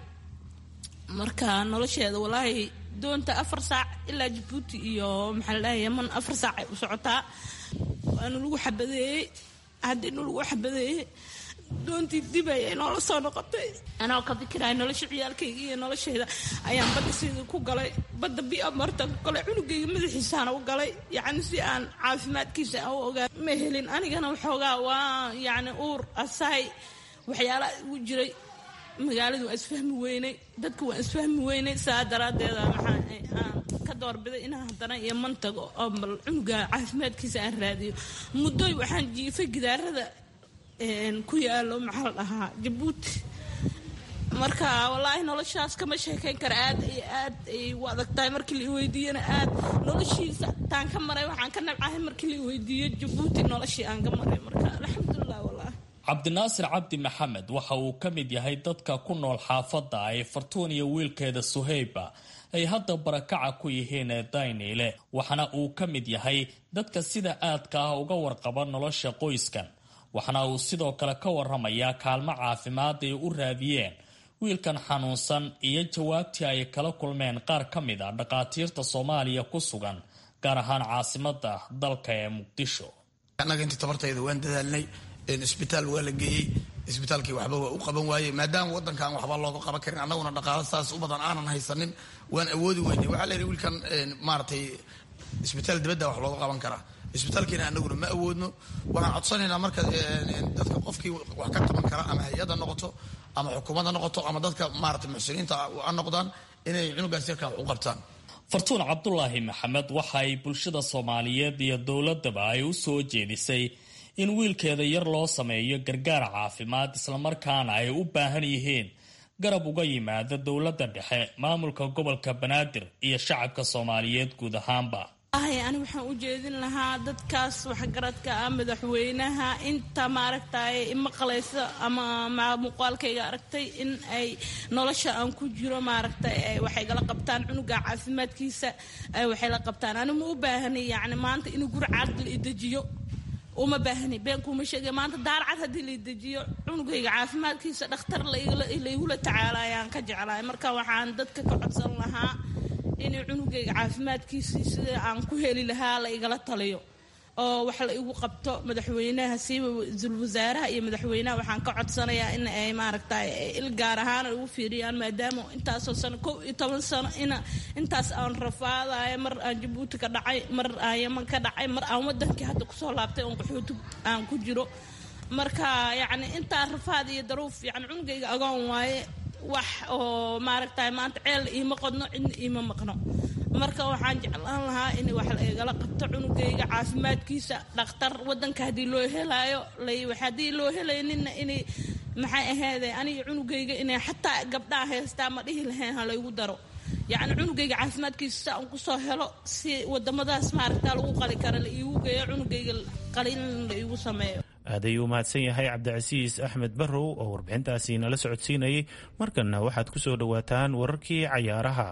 marka nolosheeda walaahi doonta afar saac ilaa jabuuti iyo maxaa la dhahay yeman afar saac ay u socotaa waana lagu xabadeeyey haddii nu lagu xabadeeyey doontii dib ayay noola soo noqotay anoo ka fikiraya nolosha ciyaalkayga iyo nolosheeda ayaan badda sidii ku galay badda bia marta ku galay cunugayga madaxiisaana u galay yacni si aan caafimaadkiisa aan u ogaa ma helin anigana waxoogaa waa yacni uur asaay waxyaalaha igu jiray magaaladu waa isfahmi weynay dadka waa isfahmi weynay saa daraaddeeda maxaa aan ka doorbiday inaan haddana iyo mantago oo bal cunuga caafimaadkiisa aan raadiyo muddoy waxaan jiifay gidaarada ku yaalo maxaa la dhahaa jabuuti marka wallaahi noloshaas kama sheekayn kara aad iyo aad ay u adag tahay markii la iweydiiyana aad noloshiisa taan ka maray waxaan ka nabcahay markii la iweydiiyo jabuuti noloshii aan ka maray marka alxamdulilah wallaahi cabdinaasir cabdi maxamed waxa uu ka mid yahay dadka ku nool xaafadda ay fartuun iyo wiilkeeda suheyba ay hadda barakaca ku yihiin ee dayniile waxaana uu ka mid yahay dadka sida aadka ah uga warqaba nolosha qoyskan waxaana uu sidoo kale ka waramayaa kaalmo caafimaad ay u raadiyeen wiilkan xanuunsan iyo jawaabtii ay kala kulmeen qaar ka mid a dhakhaatiirta soomaaliya ku sugan gaar ahaan caasimada dalka ee muqdisho annaga intii tabartayda waan dadaalnay isbitaal waa la geeyey isbitaalkii waxba waa u qaban waayey maadaama wadankan waxba looga qaban karin annaguna dhaqaalo saas u badan aanan haysanin waan awoodi weynay waxaa la yidhi wiilkan maaratay isbitaal dibadda wax looga qaban karaa isbitaalkiina anaguna ma awoodno waxaan codsanaynaa marka dadka qofkii wax ka qaban kara ama hay-ada noqoto ama xukuumadda noqoto ama dadka maarata muxsiniinta a noqdaan inay cunugaas yarkaa wax u qabtaan fartuun cabdulaahi maxamed waxa ay bulshada soomaaliyeed iyo dowladaba ay u soo jeedisay in wiilkeeda yar loo sameeyo gargaar caafimaad islamarkaana ay u baahan yihiin garab uga yimaada dowladda dhexe maamulka gobolka banaadir iyo shacabka soomaaliyeed guud ahaanba ani waxaan u jeedin lahaa dadkaas waxgaradka ah madaxweynaha inta maaragtay imaqlaysa ama muuqaalkayga aragtay in ay nolosha aan ku jiro maaragtay waxay gala qabtaan cunuga caafimaadkiisa waxay la qabtaan ani ma u baahanay yani maanta inuu guri caaqil i dejiyo uma baahni been kuuma sheegay maanta daarcad haddii la dejiyo cunugayga caafimaadkiisa dhakhtar laygula tacaalayaan ka jeclahay marka waxaan dadka ka codsan lahaa in cunugayga caafimaadkiisii sida aan ku heli lahaa la igala taliyo oo wax la igu qabto madaxweynaha siiba ra-iisul wasaaraha iyo madaxweynaha waxaan ka codsanayaa in ay maaragtay il gaar ahaan ay ugu fiiriyaan maadaama intaasoo sano kow iyo toban sano ina intaas aan rafaadayo mar aan jabuuti ka dhacay mar aan yaman ka dhacay mar aan wadankii hadda kusoo laabtay oon qaxooti aan ku jiro marka yacni intaa rafaad iyo daruuf yani cunugayga agoon waaye wax oo maaragtay maanta ceel iima qodno cidna iima maqno marka waxaan jeclaan lahaa in wax la igala qabto cunugayga caafimaadkiisa dhakhtar wadanka haddii loo helaayo haddii loo helayninna inay maxay aheede aniga cunugayga inay xataa gabdhaha haystaa ma dhihi lahayn ha laygu daro yacni cunugayga caafimaadkiisa si aan kusoo helo si wadamadaas maaragta lagu qali kara la iigu geeyo cunugayga qalin la iigu sameeyo aad ayuu mahadsan yahay cabdicasiis axmed barrow oo warbixintaasi nala socodsiinayay markanna waxaad ku soo dhowaataan wararkii cayaaraha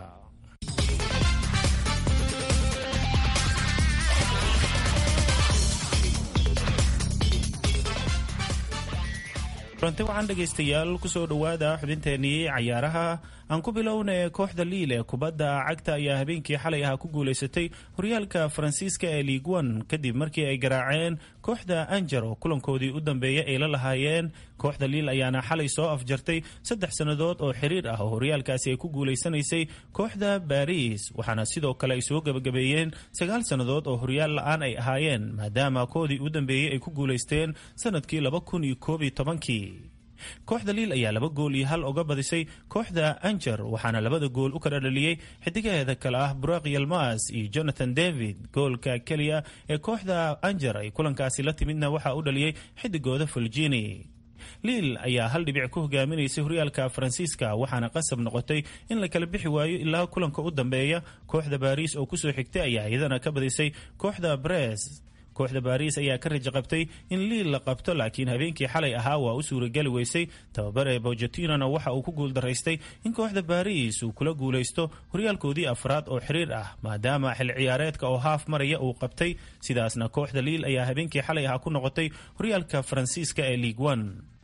runti waxaan dhegaystayaal kusoo dhowaada xubinteenii cayaaraha aan ku bilowna kooxda liil ee kubadda cagta ayaa habeenkii xalay ahaa ku guulaysatay horyaalka faransiiska ee liig one kadib markii ay garaaceen kooxda anjar oo kulankoodii u dambeeyay ay la lahaayeen kooxda liil ayaana xalay soo afjartay saddex sannadood oo xiriir ah oo horyaalkaasi ay ku guulaysanaysay kooxda baris waxaana sidoo kale ay soo gebagabeeyeen sagaal sannadood oo horyaal la-aan ay ahaayeen maadaama koodii u dambeeyey ay ku guulaysteen sanadkii laba kun iyo koob iyo tobankii kooxda liil ayaa laba gool iyo hal uga badisay kooxda anjar waxaana labada gool u kala dhaliyey xidigaheeda kale ah buraq yalmas iyo jonathan david goolka keliya ee kooxda anjar ay kulankaasi la timidna waxaa u dhaliyey xidigooda fulgini liil ayaa hal dhibic ku hogaaminaysay horyaalka faransiiska waxaana qasab noqotay in la kala bixi waayo ilaa kulanka u dambeeya kooxda baris oo kusoo xigtay ayaa iyadana ka badisay kooxda bres kooxda baris ayaa ka raja qabtay in liil la qabto laakiin habeenkii xalay ahaa waa u suurageli weysay tababare bogetinona waxa uu ku guuldaraystay in kooxda baris uu kula guulaysto horyaalkoodii afraad oo xiriir ah maadaama xil ciyaareedka oo haaf maraya uu qabtay sidaasna kooxda liil ayaa habeenkii xalay ahaa ku noqotay horyaalka faransiiska ee liig one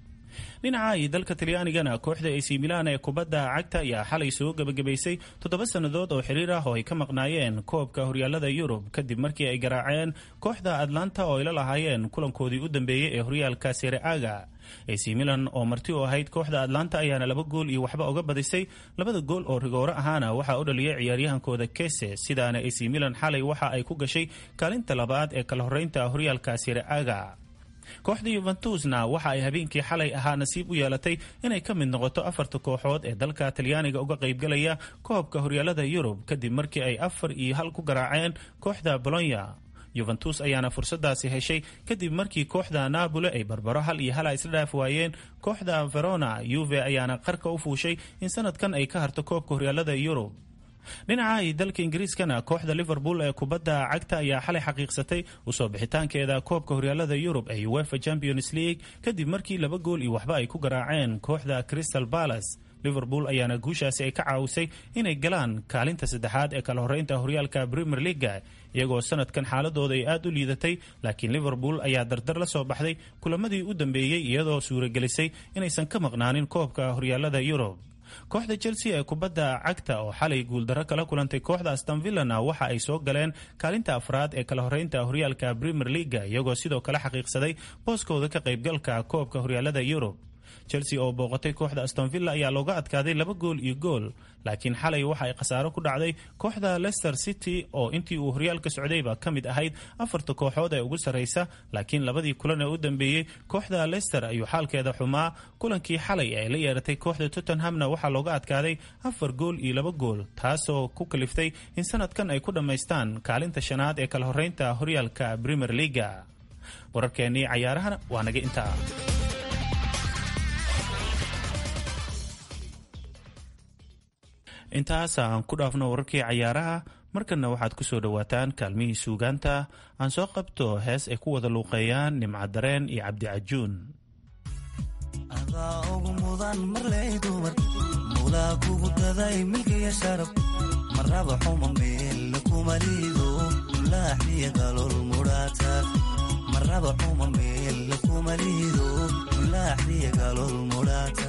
dhinaca iyo dalka talyaanigana kooxda ac milan ee kubadda cagta ayaa xalay soo gebagabaysay toddoba sannadood oo xiriir ah oo ay ka maqnaayeen koobka horyaalada yurub kadib markii ay garaaceen kooxda atlanta oo ay la lahaayeen kulankoodii u dambeeyey ee horyaalka sereaga ac milan oo marti u ahayd kooxda atlanta ayaana laba gool iyo waxba uga badisay labada gool oo rigoore ahaana waxaa u dhaliyay ciyaaryahankooda kese sidaana ac milan xalay waxa ay ku gashay kaalinta labaad ee kala horeynta horyaalka sereaga kooxda yuventusna waxa ay habeenkii xalay ahaa nasiib u yeelatay inay ka mid noqoto afarta kooxood ee dalka talyaaniga uga qaybgalaya koobka horyaalada yurub kadib markii ay afar iyo hal ku garaaceen kooxda bolonya yuventus ayaana fursadaasi heshay kadib markii kooxda napoli ay barbaro hal iyo hala isla dhaaf waayeen kooxda verona yuve ayaana qarka u fuushay in sanadkan ay ka harto koobka horyaalada yurub dhinaca iyo dalka ingiriiskana kooxda liverpool ee kubadda cagta ayaa xalay xaqiiqsatay usoo bixitaankeeda koobka horyaalada yurub ee uefa champions league kadib markii laba gool iyo waxba ay ku garaaceen kooxda crystal palace liverpool ayaana guushaasi ay ka caawisay inay galaan kaalinta saddexaad ee kala horeynta horyaalka premier leaga iyagoo sanadkan xaaladooda ay aad u liidatay laakiin liverpool ayaa dardar la soo baxday kulamadii u dambeeyey iyadoo suuragelisay inaysan ka maqnaanin koobka horyaalada yurub kooxda chelsea ee kubadda cagta oo xalay guuldarro kala kulantay kooxda astonvillana waxa ay soo galeen kaalinta afraad ee kala horeynta horyaalka premier leaga iyagoo sidoo kale xaqiiqsaday booskooda ka qaybgalka koobka horyaalada yurub chelsea oo booqatay kooxda astonvilla ayaa looga adkaaday laba gool iyo gool laakiin xalay waxa ay khasaaro ku dhacday kooxda leicester city oo intii uu horyaalka socdayba ka mid ahayd afarta kooxood ee ugu sarraysa laakiin labadii kulan ee u dambeeyey kooxda leicester ayuu xaalkeeda xumaa kulankii xalay ee la yeeratay kooxda tottenhamna waxaa looga adkaaday afar gool iyo laba gool taasoo ku kaliftay in sanadkan ay ku dhammaystaan kaalinta shanaad ee kala horeynta horyaalka premier leaga wararkeennii cayaarahana waa naga intaa intaas aan ku dhaafno wararkii cayaaraha markanna waxaad ku soo dhowaataan kaalmihii suugaanta aan soo qabto hees ay ku wada luuqeeyaan nimcadareen iyo cabdicajuun adaa ugu mudan marley dumar mulaa kugu daday milkiya sharaf marraba xuma meel kuma liido mulaaxiya galol mudhaata maraba xuma meel kuma liido mulaaxiya galol mudhaata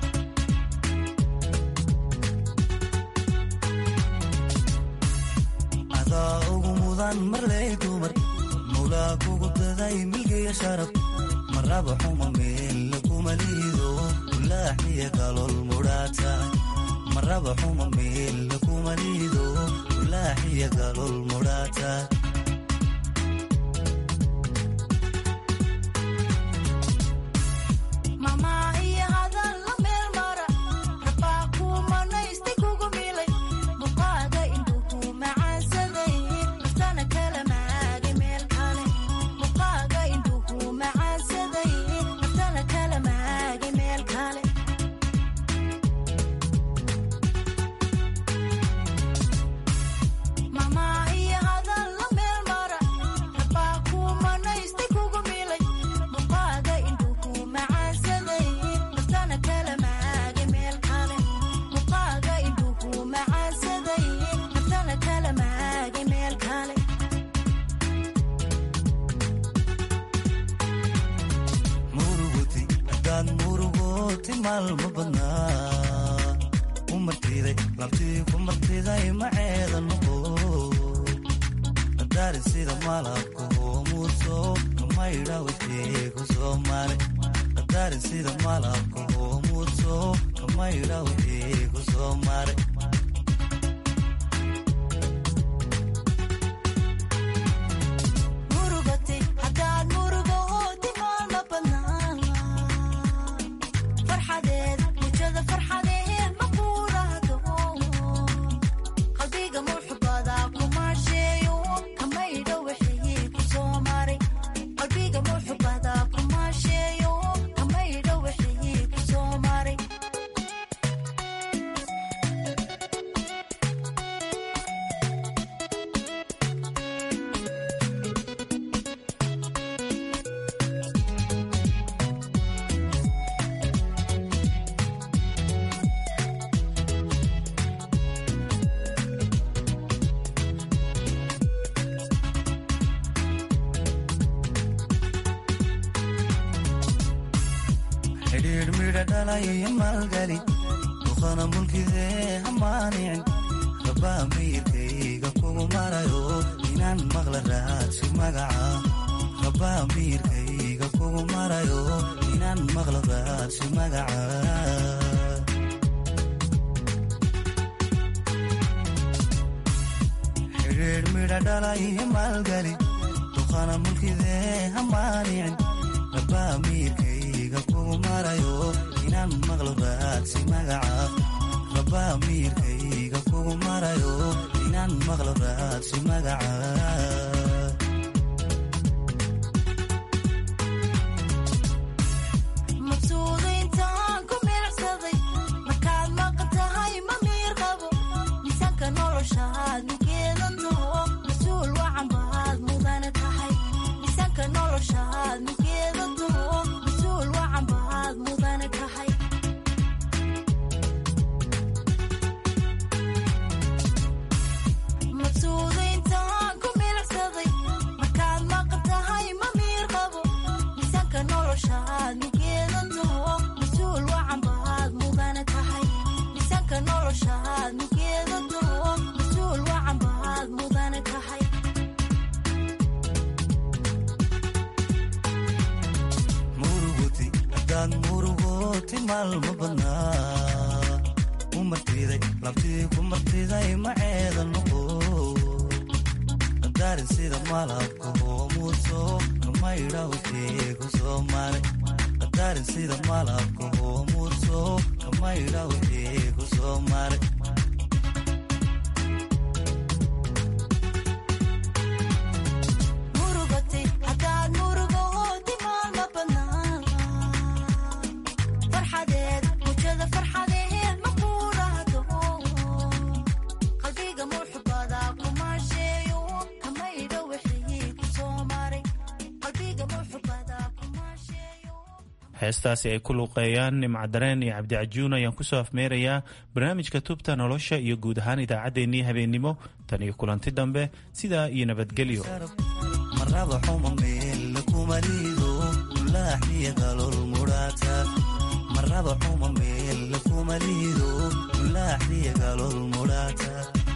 adaa ugu mudan marley dumar mulaa kugu daday milgiya sharaf maraba xuma meel kuma liido mulaaxiya galol mudhaata maraba xuma meel kuma liido mulaaxiya galol mudhaata xidhiidh midha dhalaya maalgali duqana mulkidee hamaanicin rabaa miyirkayga kugu marayo inaan maqla raadsi magaca rabaa miyirkayga kugu marayo inaan maqla raadsi magaca xidhiidh midha dhalaya maalgali duqana mulkidee hamaanicin rabaa miyirkayga kugu marayo inaan maqlo raadsi magaca rabaa miyirkayga kugu marayo inaan maqlo raadsi magaca maalma badnaa u martiday labtii ku martiday maceeda noqo qadaarin sida malabka hoomuuso kamaydha wixii ku soo maray qadaarin sida malabka hoomuuso kamaydha wixii ku soo maray heestaasi ay ku luuqeeyaan nimcadareen iyo cabdicajuun ayaan kusoo afmeerayaa barnaamijka tubta nolosha iyo guud ahaan idaacaddeenii habeennimo tan iyo kulanti dambe sidaa iyo nabadgelyo maraba xuma meel kuma liido mulaaxiya galol mudhaata maraba xuma meel kuma liido mulaaxiya galol mudhaata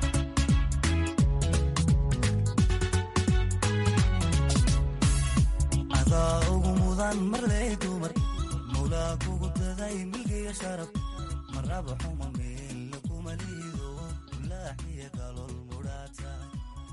adaa ugu mudan marley dumar mawlaa kugu daday milgiya sharaf maraba xuma meel kuma liido